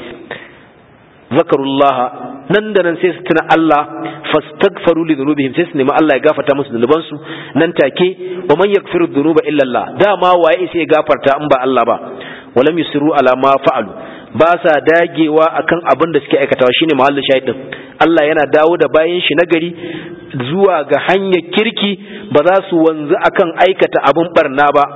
zakarullaha nan da nan sai su tuna Allah fastaghfaru li dhunubihim sai su nemi Allah ya gafarta musu zunuban su nan take wa man yaghfiru dhunuba illa Allah dama waye sai ya gafarta in ba Allah ba walam yusiru ala ma fa'alu ba sa dagewa akan abin da suke aikatawa shine mahallin shahidin Allah yana dawo da bayan shi nagari zuwa ga hanyar kirki ba za su wanzu akan aikata abin barna ba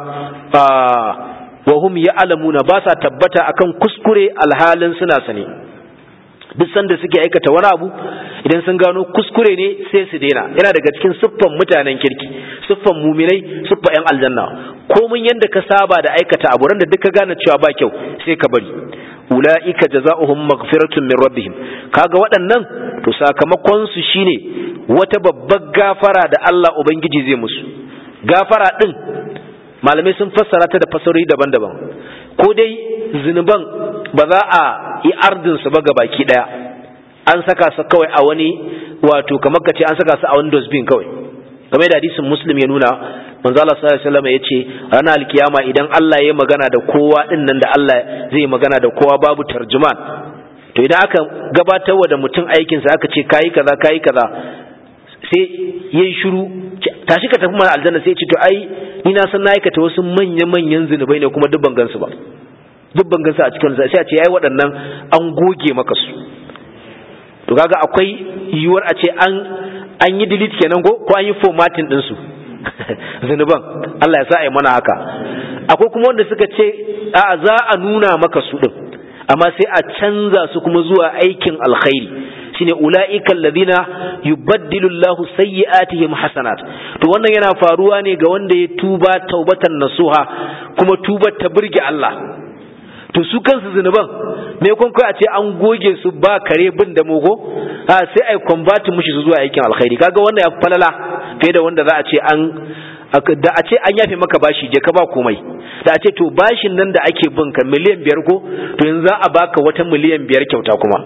wa hum ya'lamuna ba sa tabbata akan kuskure alhalin suna sane duk sanda suke aikata wani abu idan sun gano kuskure ne sai su daina yana daga cikin siffan mutanen kirki siffan muminai siffa yan aljanna komin yanda ka saba da aikata abu ran da duk ka gane cewa ba kyau sai ka bari ulaika jazaohum maghfiratun min rabbihim kaga waɗannan to sakamakon su shine wata babbar gafara da Allah ubangiji zai musu gafara din malamai sun fassara ta da fasarori daban-daban ko dai zunuban ba za a yi ardinsu ba baki daya an saka su kawai a wani wato kamar ka ce an saka su a wani dosbin kawai game da hadisin muslim ya nuna manzo Allah sallallahu alaihi wasallam yace ranar alkiyama idan Allah ya magana da kowa din nan da Allah zai magana da kowa babu tarjuman to idan aka gabatarwa da mutum aikin sa aka ce kai kaza kai kaza sai yayi shiru tashi ka tafi mana aljanna sai ya ce to ai ni na san na aikata wasu manya manyan zinubai ne kuma duk ban gansu ba duk ban gansu a cikin sai a ce yayi waɗannan an goge maka su to kaga akwai yiwuwar a ce an an yi delete kenan ko ko an yi formatting din su zinuban Allah ya sa ai mana haka akwai kuma wanda suka ce a za a nuna maka su din amma sai a canza su kuma zuwa aikin alkhairi shine ulaika alladhina yubaddilu Allahu sayyi'atihim hasanat to wannan yana faruwa ne ga wanda ya tuba taubatan nasuha kuma tubar ta burge Allah to su kansu zunuban me kun kai a ce an goge su ba kare bin da mogo ha sai ai convert mushi su zuwa aikin alkhairi kaga wannan ya falala fiye da wanda za a ce an da a ce an yafe maka bashi je ka ba komai da a ce to bashin nan da ake bin ka miliyan biyar ko to yanzu za a baka wata miliyan biyar kyauta kuma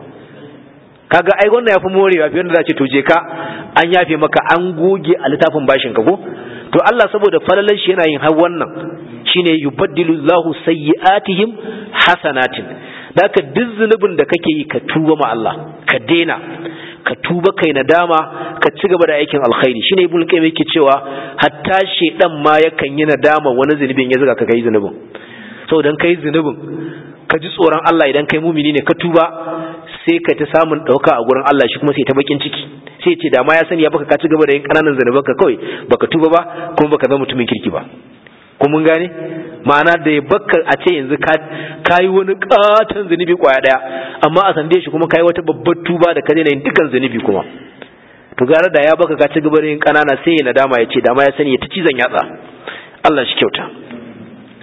kaga ai wannan yafi morewa fiye da za a ce to je ka an yafe maka an goge a littafin bashin ka ko to Allah saboda falalan shi yana yin har wannan shine yubaddilu Allahu sayyi'atihim hasanatin daka duk zunubin da kake yi ka tuba ma Allah ka dena ka tuba kai nadama ka ci gaba da aikin alkhairi shine ibnu qayyim yake cewa hatta shedan ma yakan yi nadama wani zunubin ya zuga ka kai zunubin saboda kai zunubin ka ji tsoron Allah idan kai mumini ne ka tuba sai ka ta samun ɗauka a gurin Allah shi kuma sai ta bakin ciki sai ce da ma ya sani ya baka ka ci gaba da yin ƙananan zanuban ka kawai baka tuba ba kuma baka zama mutumin kirki ba ko mun gane ma'ana da ya baka a ce yanzu ka yi wani katon zunubi kwaya daya amma a sande shi kuma ka yi wata babbar tuba da ka daina yin dukkan zunubi kuma to gara da ya baka ka ci gaba da yin ƙanana sai ya nadama ya ce da ma ya sani ya ta cizon yatsa Allah shi kyauta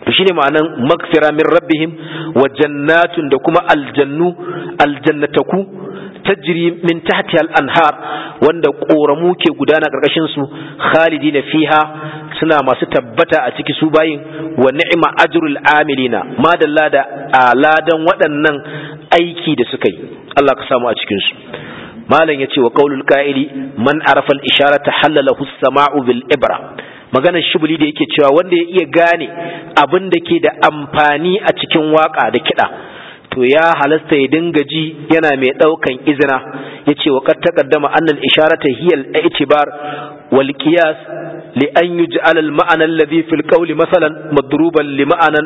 to shine ma'anan magfira min rabbihim wa jannatun da kuma aljannu aljannataku tajri min tahtiha al-anhar wanda koramu ke gudana karkashin su khalidina fiha suna masu tabbata a ciki su bayin wa ni'ma ajrul amilina madalla da aladan waɗannan aiki da suka yi Allah ka samu a cikin su malam yace wa qaulul qa'ili man arafa al-isharata halalahu as-sama'u bil ibra maganar shibuli da yake cewa wanda ya iya gane abin da ke da amfani a cikin waka da kiɗa to ya halasta ya dinga ji yana mai ɗaukan izina ya ce wa ta kaddama annal isharata hiya al-i'tibar wal qiyas li an yuj'al al ma'ana alladhi fil qawli masalan madruban li ma'anan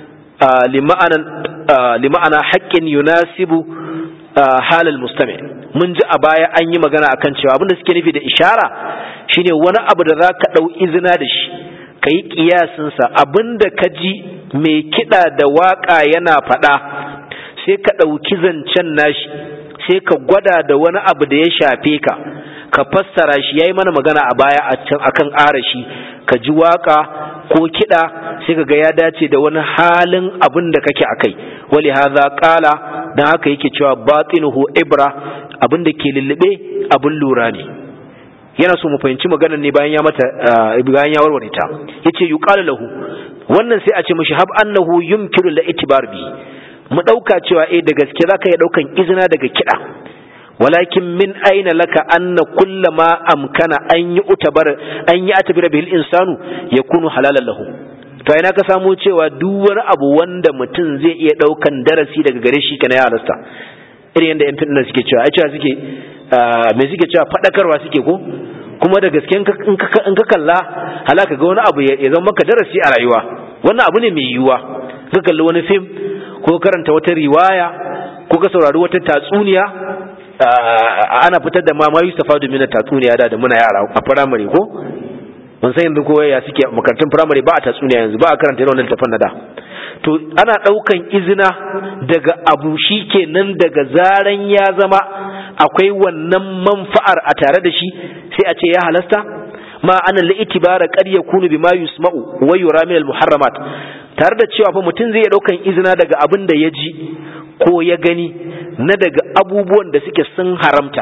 li ma'anan li ma'ana haqqin yunasibu hal al mustami' mun ji a baya an yi magana akan cewa abinda suke nufi da ishara shine wani abu da za ka ɗau izina da shi ka yi ƙiyasinsa abinda ka ji mai kiɗa da waƙa yana faɗa sai ka ɗauki zancen nashi sai ka gwada da wani abu da ya shafe ka ka fassara shi ya yi mana magana a baya a kan arashi ka ji waƙa ko kiɗa sai ka ga ya dace da wani halin abin da kake a kai wali haza ƙala don haka yake cewa batinuhu ibra abin da ke lullube abin lura ne yana so mu fahimci maganar ne bayan ya mata bayan ya warware ta yace yuqalu lahu wannan sai a ce mishi hab annahu yumkinu la itibar bi mu dauka cewa eh da gaske zaka iya daukan izina daga kida walakin min aina laka anna kullama amkana an yi utabar an yi atabira bil insanu yakunu halalan lahu to ina ka samu cewa duk wani abu wanda mutum zai iya daukan darasi daga gare shi kana ya halasta irin yadda yan fitna suke cewa ai cewa suke me suke cewa fadakarwa suke ko kuma da gaske in ka kalla halaka ga wani abu ya zama maka darasi a rayuwa wannan abu ne mai yiwuwa ka kalli wani fim ko karanta wata riwaya ko ka saurari wata tatsuniya ana fitar da mama Yusufa domin tatsuniya da da muna yara a firamare ko ban san yanzu ko ya suke makarantun firamare ba a tatsuniya yanzu ba a karanta irin wannan tafan da to ana daukan izina daga abu shikenan daga zaran ya zama akwai wannan manfa'ar a tare da shi sai a ce ya halasta ma ana li'tibara qad yakunu bima yusma'u wa yura min al-muharramat tare da cewa fa mutum zai daukan izina daga abin da ya ji ko ya gani na daga abubuwan da suke sun haramta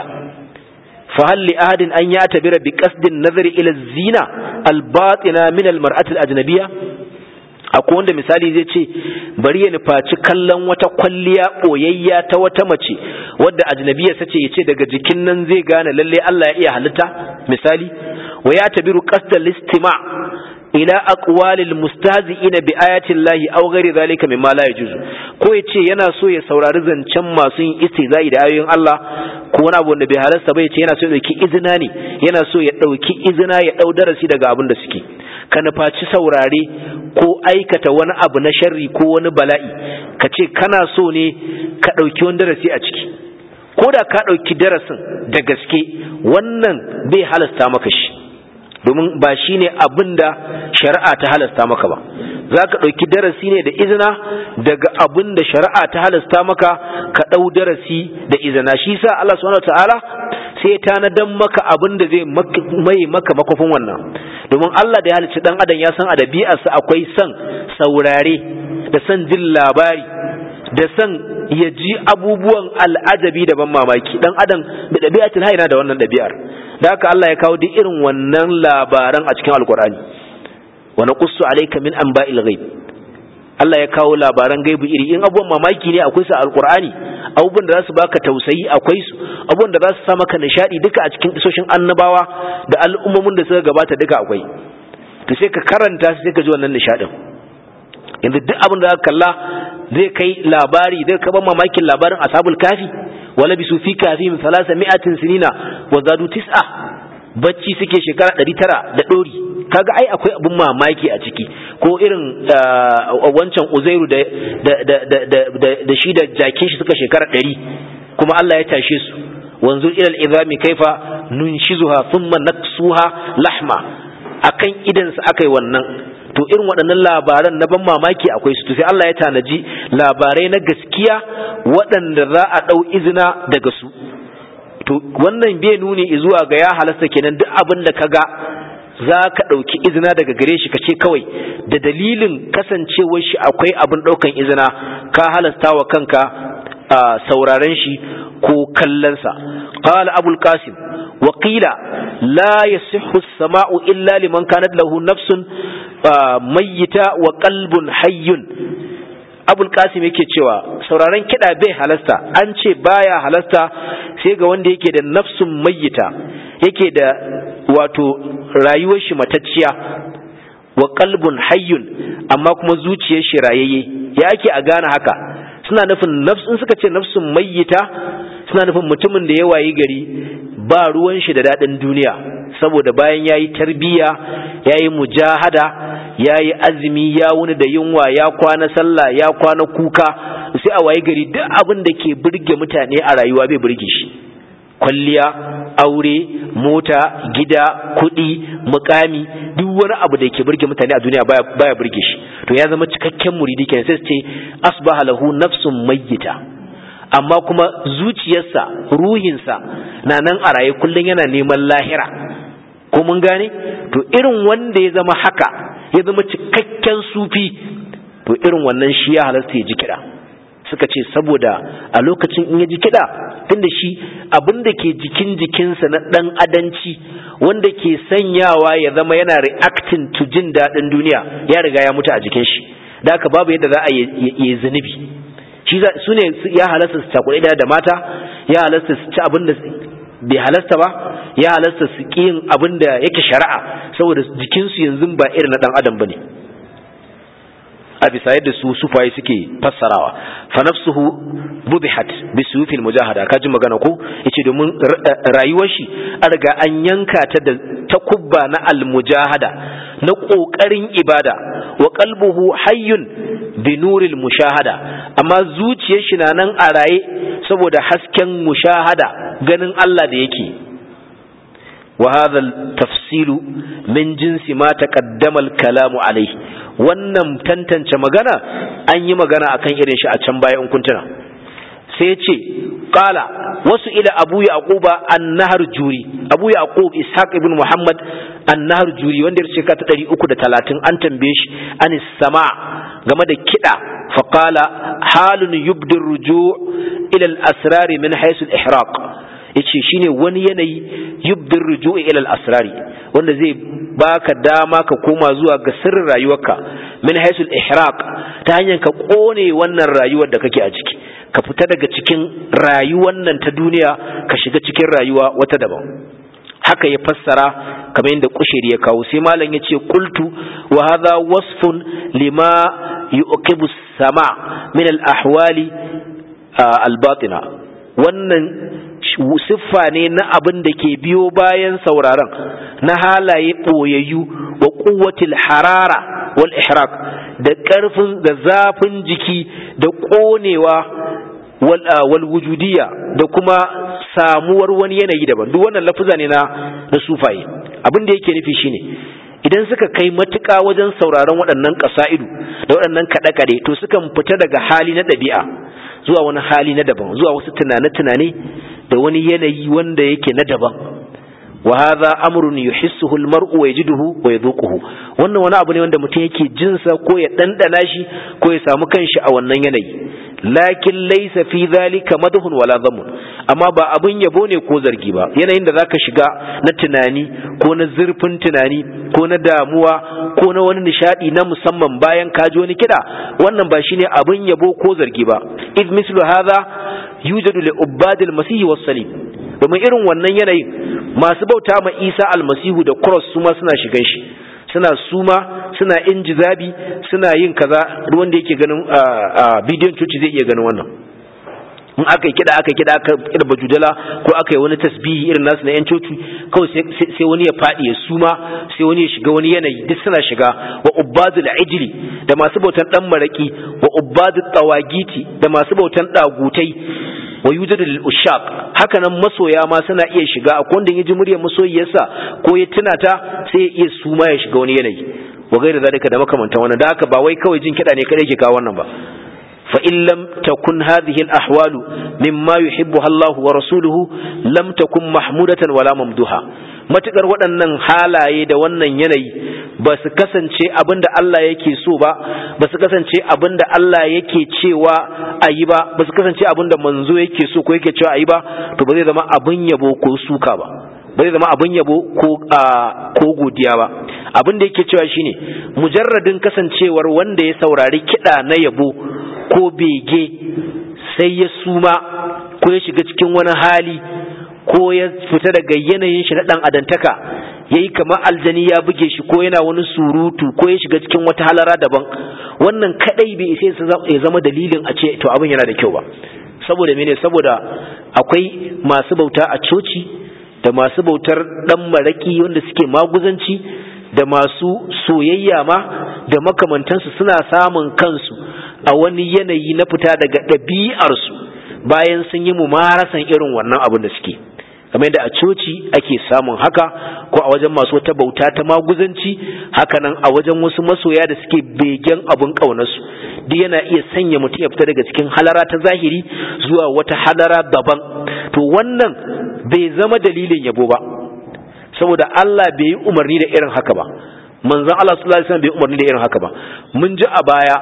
fa hal li ahadin an ya'tabira bi qasdin nazari ila zina al-batina min al-mar'ati al-ajnabiyya akwai wanda misali zai ce bari ya nufaci kallon wata kwalliya ɓoyayya ta wata mace wadda ajnabiya sace ya ce daga jikin nan zai gane lalle Allah ya iya halitta misali wa ya tabiru qasdal listima ila aqwalil mustahzi'ina bi ayati llahi aw ghairi zalika mimma la yajuzu ko ya ce yana so ya saurari zancen masu yin istizai da ayoyin Allah ko wani abu wanda bai halasta ba ya ce yana so ya dauki izina ne yana so ya dauki izina ya dau darasi daga abin da suke ka nufaci saurare ko aikata wani abu na sharri ko wani bala'i ka ce kana so ne ka ɗauki wani darasi a ciki ko da ka ɗauki darasin da gaske wannan bai halasta maka shi domin ba shi ne abin da shari'a ta halasta maka ba za ka ɗauki darasi ne da izina daga abin da shari'a ta halasta maka ka ɗau darasi da izina shi sa Allah subhanahu ta'ala sai ya tanadan maka abin da zai mai maka makofin wannan domin Allah da ya halicci dan adam ya san a dabi'arsa akwai son saurare da son jin labari da son ya ji abubuwan al'ajabi da ban mamaki dan adam da dabi'atul hayna da wannan dabi'ar da haka Allah ya kawo duk irin wannan labaran a cikin alkur'ani wa naqussu alayka min anba'il ghaib Allah ya kawo labaran gaibu iri in abubuwan mamaki ne akwai su a alkur'ani abubuwan da za su baka tausayi akwai su abubuwan da za su sa maka nishadi duka a cikin isoshin annabawa da al'ummomin da suka gabata duka akwai to sai ka karanta sai ka ji wannan nishadin yanzu duk abin da aka kalla zai kai labari zai kaba mamakin labarin ashabul kafi wala bisu fi kafi min salasa mi'atin sinina wa zadu tis'a bacci suke shekara ɗari tara da ɗori kaga ai akwai abin mamaki a ciki ko irin wancan uzairu da shi da jakin shi suka shekara ɗari kuma Allah ya tashe su wanzu ilal izami kaifa nunshizuha thumma naksuha lahma akan idan su akai wannan to irin waɗannan labaran na ban mamaki akwai su to sai Allah ya tanaji labarai na gaskiya waɗanda za a ɗau izina daga su to wannan bai nuni zuwa ga ya halasta kenan duk abin da kaga za ka ɗauki izina daga gare shi ka ce kawai da dalilin kasancewar shi akwai abin ɗaukan izina ka halasta wa kanka sauraren shi ko kallonsa qala abul qasim wa qila la yasihhu as-sama'u illa liman kanat lahu nafsun mayyita wa qalbun hayyun abul qasim yake cewa sauraren kiɗa bai halasta an ce baya halasta sai ga wanda yake da nafsun mayyita yake da wato rayuwar shi matacciya wa qalbun hayyun amma kuma zuciyar shi rayayye ya ake a gane haka suna nufin nafsun suka ce nafsun mayyita suna nufin mutumin da ya wayi gari ba ruwan shi da daɗin duniya saboda bayan ya yi tarbiyya ya yi mujahada ya yi azumi ya wuni da yunwa ya kwana sallah ya kwana kuka sai a wayi gari duk abin da ke burge mutane a rayuwa bai burge shi kwalliya aure mota gida kuɗi mukami duk wani abu da ke burge mutane a duniya baya burge shi to ya zama cikakken muridi kenan sai su ce asbaha lahu nafsun mayyita amma kuma zuciyarsa ruhinsa na nan a raye kullum yana neman lahira ko mun gane to irin wanda ya zama haka ya zama cikakken sufi to irin wannan shi ya halasta ya ji kiɗa suka ce saboda a lokacin in ya ji kiɗa tunda shi abin da ke jikin jikinsa na ɗan adanci wanda ke sanyawa ya zama yana reacting to jin daɗin duniya ya riga ya mutu a jikin shi da haka babu yadda za a yi zunubi shi su ne ya halasta su cakuɗe da mata ya halasta su ci abin da bai halasta ba ya halasta su ƙi yin abin da yake shari'a saboda jikinsu yanzu ba irin na ɗan adam ba ne a bisa yadda su sufaye suke fassarawa fa nafsuhu budihat bi suyufil mujahada ka ji magana ko yace domin rayuwar shi an riga an yanka ta da takubba na al mujahada na kokarin ibada wa qalbuhu hayyun bi nuril mushahada amma zuciyar shi na nan a raye saboda hasken mushahada ganin Allah da yake وهذا التفصيل من جنس ما تقدم الكلام عليه wannan tantance magana an yi magana akan irin shi a can baya in kuntuna sai ya ce qala wasu ila abu yaquba an-nahr juri abu yaqub ishaq ibn muhammad an-nahr juri wanda ya shekara ta 330 an tambaye shi anis sama game da kida fa qala halun yubdir ruju' ila al-asrar min haythu al-ihraq yace shine wani yanayi yubdir ruju'i ila al-asrari wanda zai baka dama ka koma zuwa ga sirrin rayuwarka min haisul ihraq ta hanyar ka kone wannan rayuwar da kake a ciki ka fita daga cikin rayuwar nan ta duniya ka shiga cikin rayuwa wata daban haka ya fassara kamar yadda kushiri ya kawo sai malam ya ce qultu wa hadha wasfun lima yuqibu sama min al-ahwali al-batina wannan siffa ne na abin da ke biyo bayan sauraron na halaye ɓoyayyu wa ƙuwatil harara wal ihraq da ƙarfin da zafin jiki da ƙonewa wal wujudiya da kuma samuwar wani yanayi daban duk wannan lafuza ne na na sufaye abin da yake nufi shine idan suka kai matuƙa wajen sauraron waɗannan ƙasa'idu da waɗannan kaɗe-kaɗe to sukan fita daga hali na ɗabi'a zuwa wani hali na daban zuwa wasu tunane-tunane da wani yanayi wanda yake na daban wa hadha amrun yuhissuhu almar'u wa yajiduhu wa yadhuquhu wannan wani abu ne wanda mutum yake jin sa ko ya dandana shi ko ya samu kanshi a wannan yanayi lakin laysa fi dhalika madhun wala dhamun amma ba abun yabo ne ko zargi ba yanayin da zaka shiga na tunani ko na zurfin tunani ko na damuwa ko na wani nishadi na musamman bayan ka ji wani kida wannan ba shine abun yabo ko zargi ba id mislu hadha yujadu li ubadil masih was salim domin irin wannan yanayin masu bauta ma Isa almasihu da cross su ma suna shigan shi suna suma suna injizabi suna yin kaza wanda yake ganin bidiyon coci zai iya ganin wannan in aka yi kida aka kida aka kida bajudala ko aka yi wani tasbihi irin nasu na yan coci kawai sai wani ya faɗi ya suma sai wani ya shiga wani yanayi duk suna shiga wa ubbadul ijli da masu bautan dan maraki wa ubbadul tawagiti da masu bautan dagutai wa yujadu lil ushaq haka nan masoya ma suna iya shiga akwai wanda ya ji muryar masoyiyarsa ko ya tuna ta sai ya iya suma ya shiga wani yanayi wa gaira zalika da makamantan wannan da haka ba wai kawai jin kiɗa ne kadai ke kawo wannan ba fa in lam takun hadhihi al ahwalu mimma yuhibbuha Allah wa rasuluhu lam takun mahmudatan wala mamduha matukar waɗannan halaye da wannan yanayi ba su kasance abin da Allah yake so ba ba su kasance abin da Allah yake cewa a yi ba ba su kasance abin da manzo yake so ko yake cewa a yi ba to ba zai zama abin yabo ko suka ba ba zai zama abin yabo ko ko godiya ba abin da yake cewa shine mujarradin kasancewar wanda ya saurari kiɗa na yabo ko bege sai ya suma ko ya shiga cikin wani hali ko ya fita daga yanayin shi na ɗan adantaka ya yi kamar aljani ya buge shi ko yana wani surutu ko ya shiga cikin wata halara daban wannan kadai bai isa ya zama dalilin a ce to abin yana da kyau ba saboda mene saboda akwai masu bauta a coci da masu bautar dan maraki wanda suke maguzanci da masu soyayya ma da makamantansu suna samun kansu a wani yanayi na fita daga ɗabi'arsu bayan sun yi mumarasan irin wannan abin da suke kamar yadda a coci ake samun haka ko a wajen masu wata bauta ta maguzanci hakanan a wajen wasu masoya da suke begen abin ƙaunarsu duk yana iya sanya mutum ya fita daga cikin halara ta zahiri zuwa wata halara daban to wannan bai zama dalilin yabo ba saboda Allah bai yi umarni da irin haka ba manzon Allah sallallahu alaihi wasallam bai yi umarni da irin haka ba mun ji a baya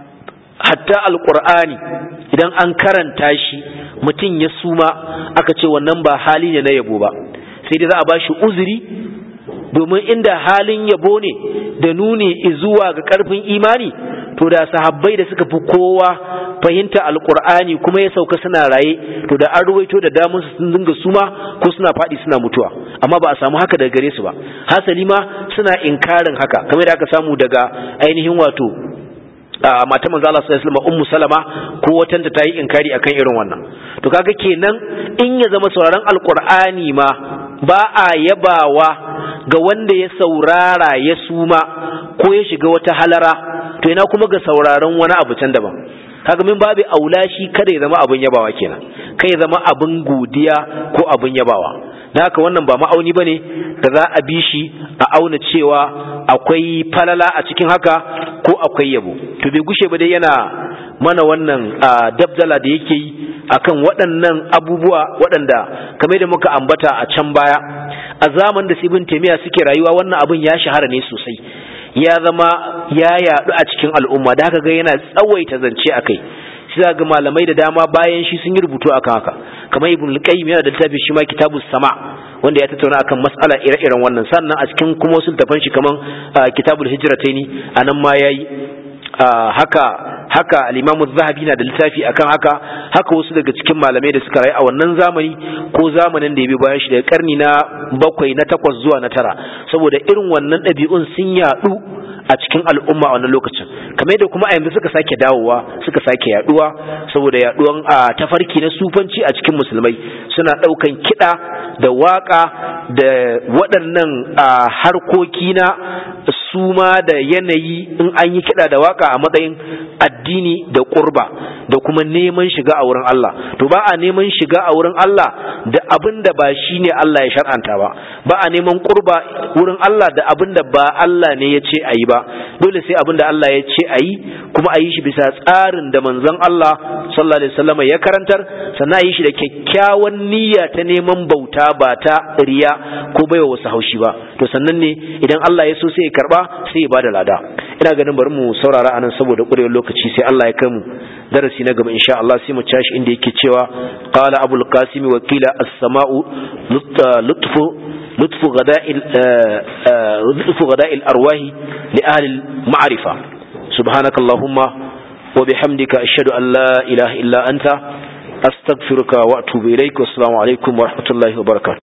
hatta alqur'ani idan an karanta shi mutum ya suma aka ce wannan ba hali ne na yabo ba sai dai za a ba shi uzuri domin inda halin yabo ne da nuni zuwa ga karfin imani to da sahabbai da suka fi kowa fahimta alkur'ani kuma ya sauka suna raye to da an ruwaito da damun su sun dinga suma ko suna faɗi suna mutuwa amma ba a samu haka daga gare su ba hasali ma suna inkarin haka kamar da aka samu daga ainihin wato mata manzo Allah sallallahu alaihi wasallam ummu salama ko watan ta yi inkari akan irin wannan to kaga kenan in ya zama sauraron alqur'ani ma ba a yabawa ga wanda ya saurara ya suma ko ya shiga wata halara to ina kuma ga sauraron wani abu can daban kaga min babu aula shi kada ya zama abin yabawa kenan kai ya zama abin godiya ko abin yabawa da haka wannan ba ma'auni bane da za a bi shi a auna cewa akwai falala a cikin haka ko akwai yabo to bai gushe ba dai yana mana wannan dabdala da yake yi akan waɗannan abubuwa waɗanda kamar da muka ambata a can baya a zaman da sibin taimiya suke rayuwa wannan abin ya shahara ne sosai ya zama ya yaɗu a cikin al'umma da haka ga yana tsawaita zance a kai sai ga malamai da dama bayan shi sun yi rubutu akan haka kamar ibn al-qayyim yana da littafin shi ma kitabus sama wanda ya tattauna akan mas'ala ire-iren wannan sannan a cikin kuma wasu littafan shi kaman kitabul hijrataini anan ma yayi haka haka al-Imam zahabi na da littafi akan haka haka wasu daga cikin malamai da suka rayu a wannan zamani ko zamanin da ya bi bayan shi daga karni na bakwai na takwas zuwa na tara saboda irin wannan ɗabi'un sun yaɗu a cikin al'umma a wannan lokacin kamar yadda kuma a yanzu suka sake dawowa suka sake yaduwa saboda yaduwan a tafarki na sufanci a cikin musulmai suna daukan kiɗa da waka da waɗannan harkoki na suma da yanayi in an yi kiɗa da waka a matsayin addini da ƙurba da kuma neman shiga a wurin Allah to ba a neman shiga a wurin Allah da abin da ba shi ne Allah ya shar'anta ba ba a neman ƙurba wurin Allah da abin da ba Allah ne ya ce a yi ba dole sai abin da Allah ya ce a yi kuma a yi shi bisa tsarin da manzon Allah sallallahu alaihi wasallam ya karantar sannan a yi shi da kyakkyawan niyya ta neman bauta ba ta riya ko baiwa wasu haushi ba to sannan ne idan Allah ya so sai ya karba sai ya bada lada ina ganin bari mu saurara anan saboda ƙurewar lokaci sai Allah ya kai mu darasi na gaba insha Allah sai mu tashi inda yake cewa qala abul qasim wa qila as-sama'u lutfu lutfu ghada'il lutfu ghada'il arwahi li ahli al-ma'rifa subhanakallahumma wa bihamdika ashhadu an la ilaha illa anta astaghfiruka wa atubu ilaik wa assalamu alaikum wa rahmatullahi wa barakatuh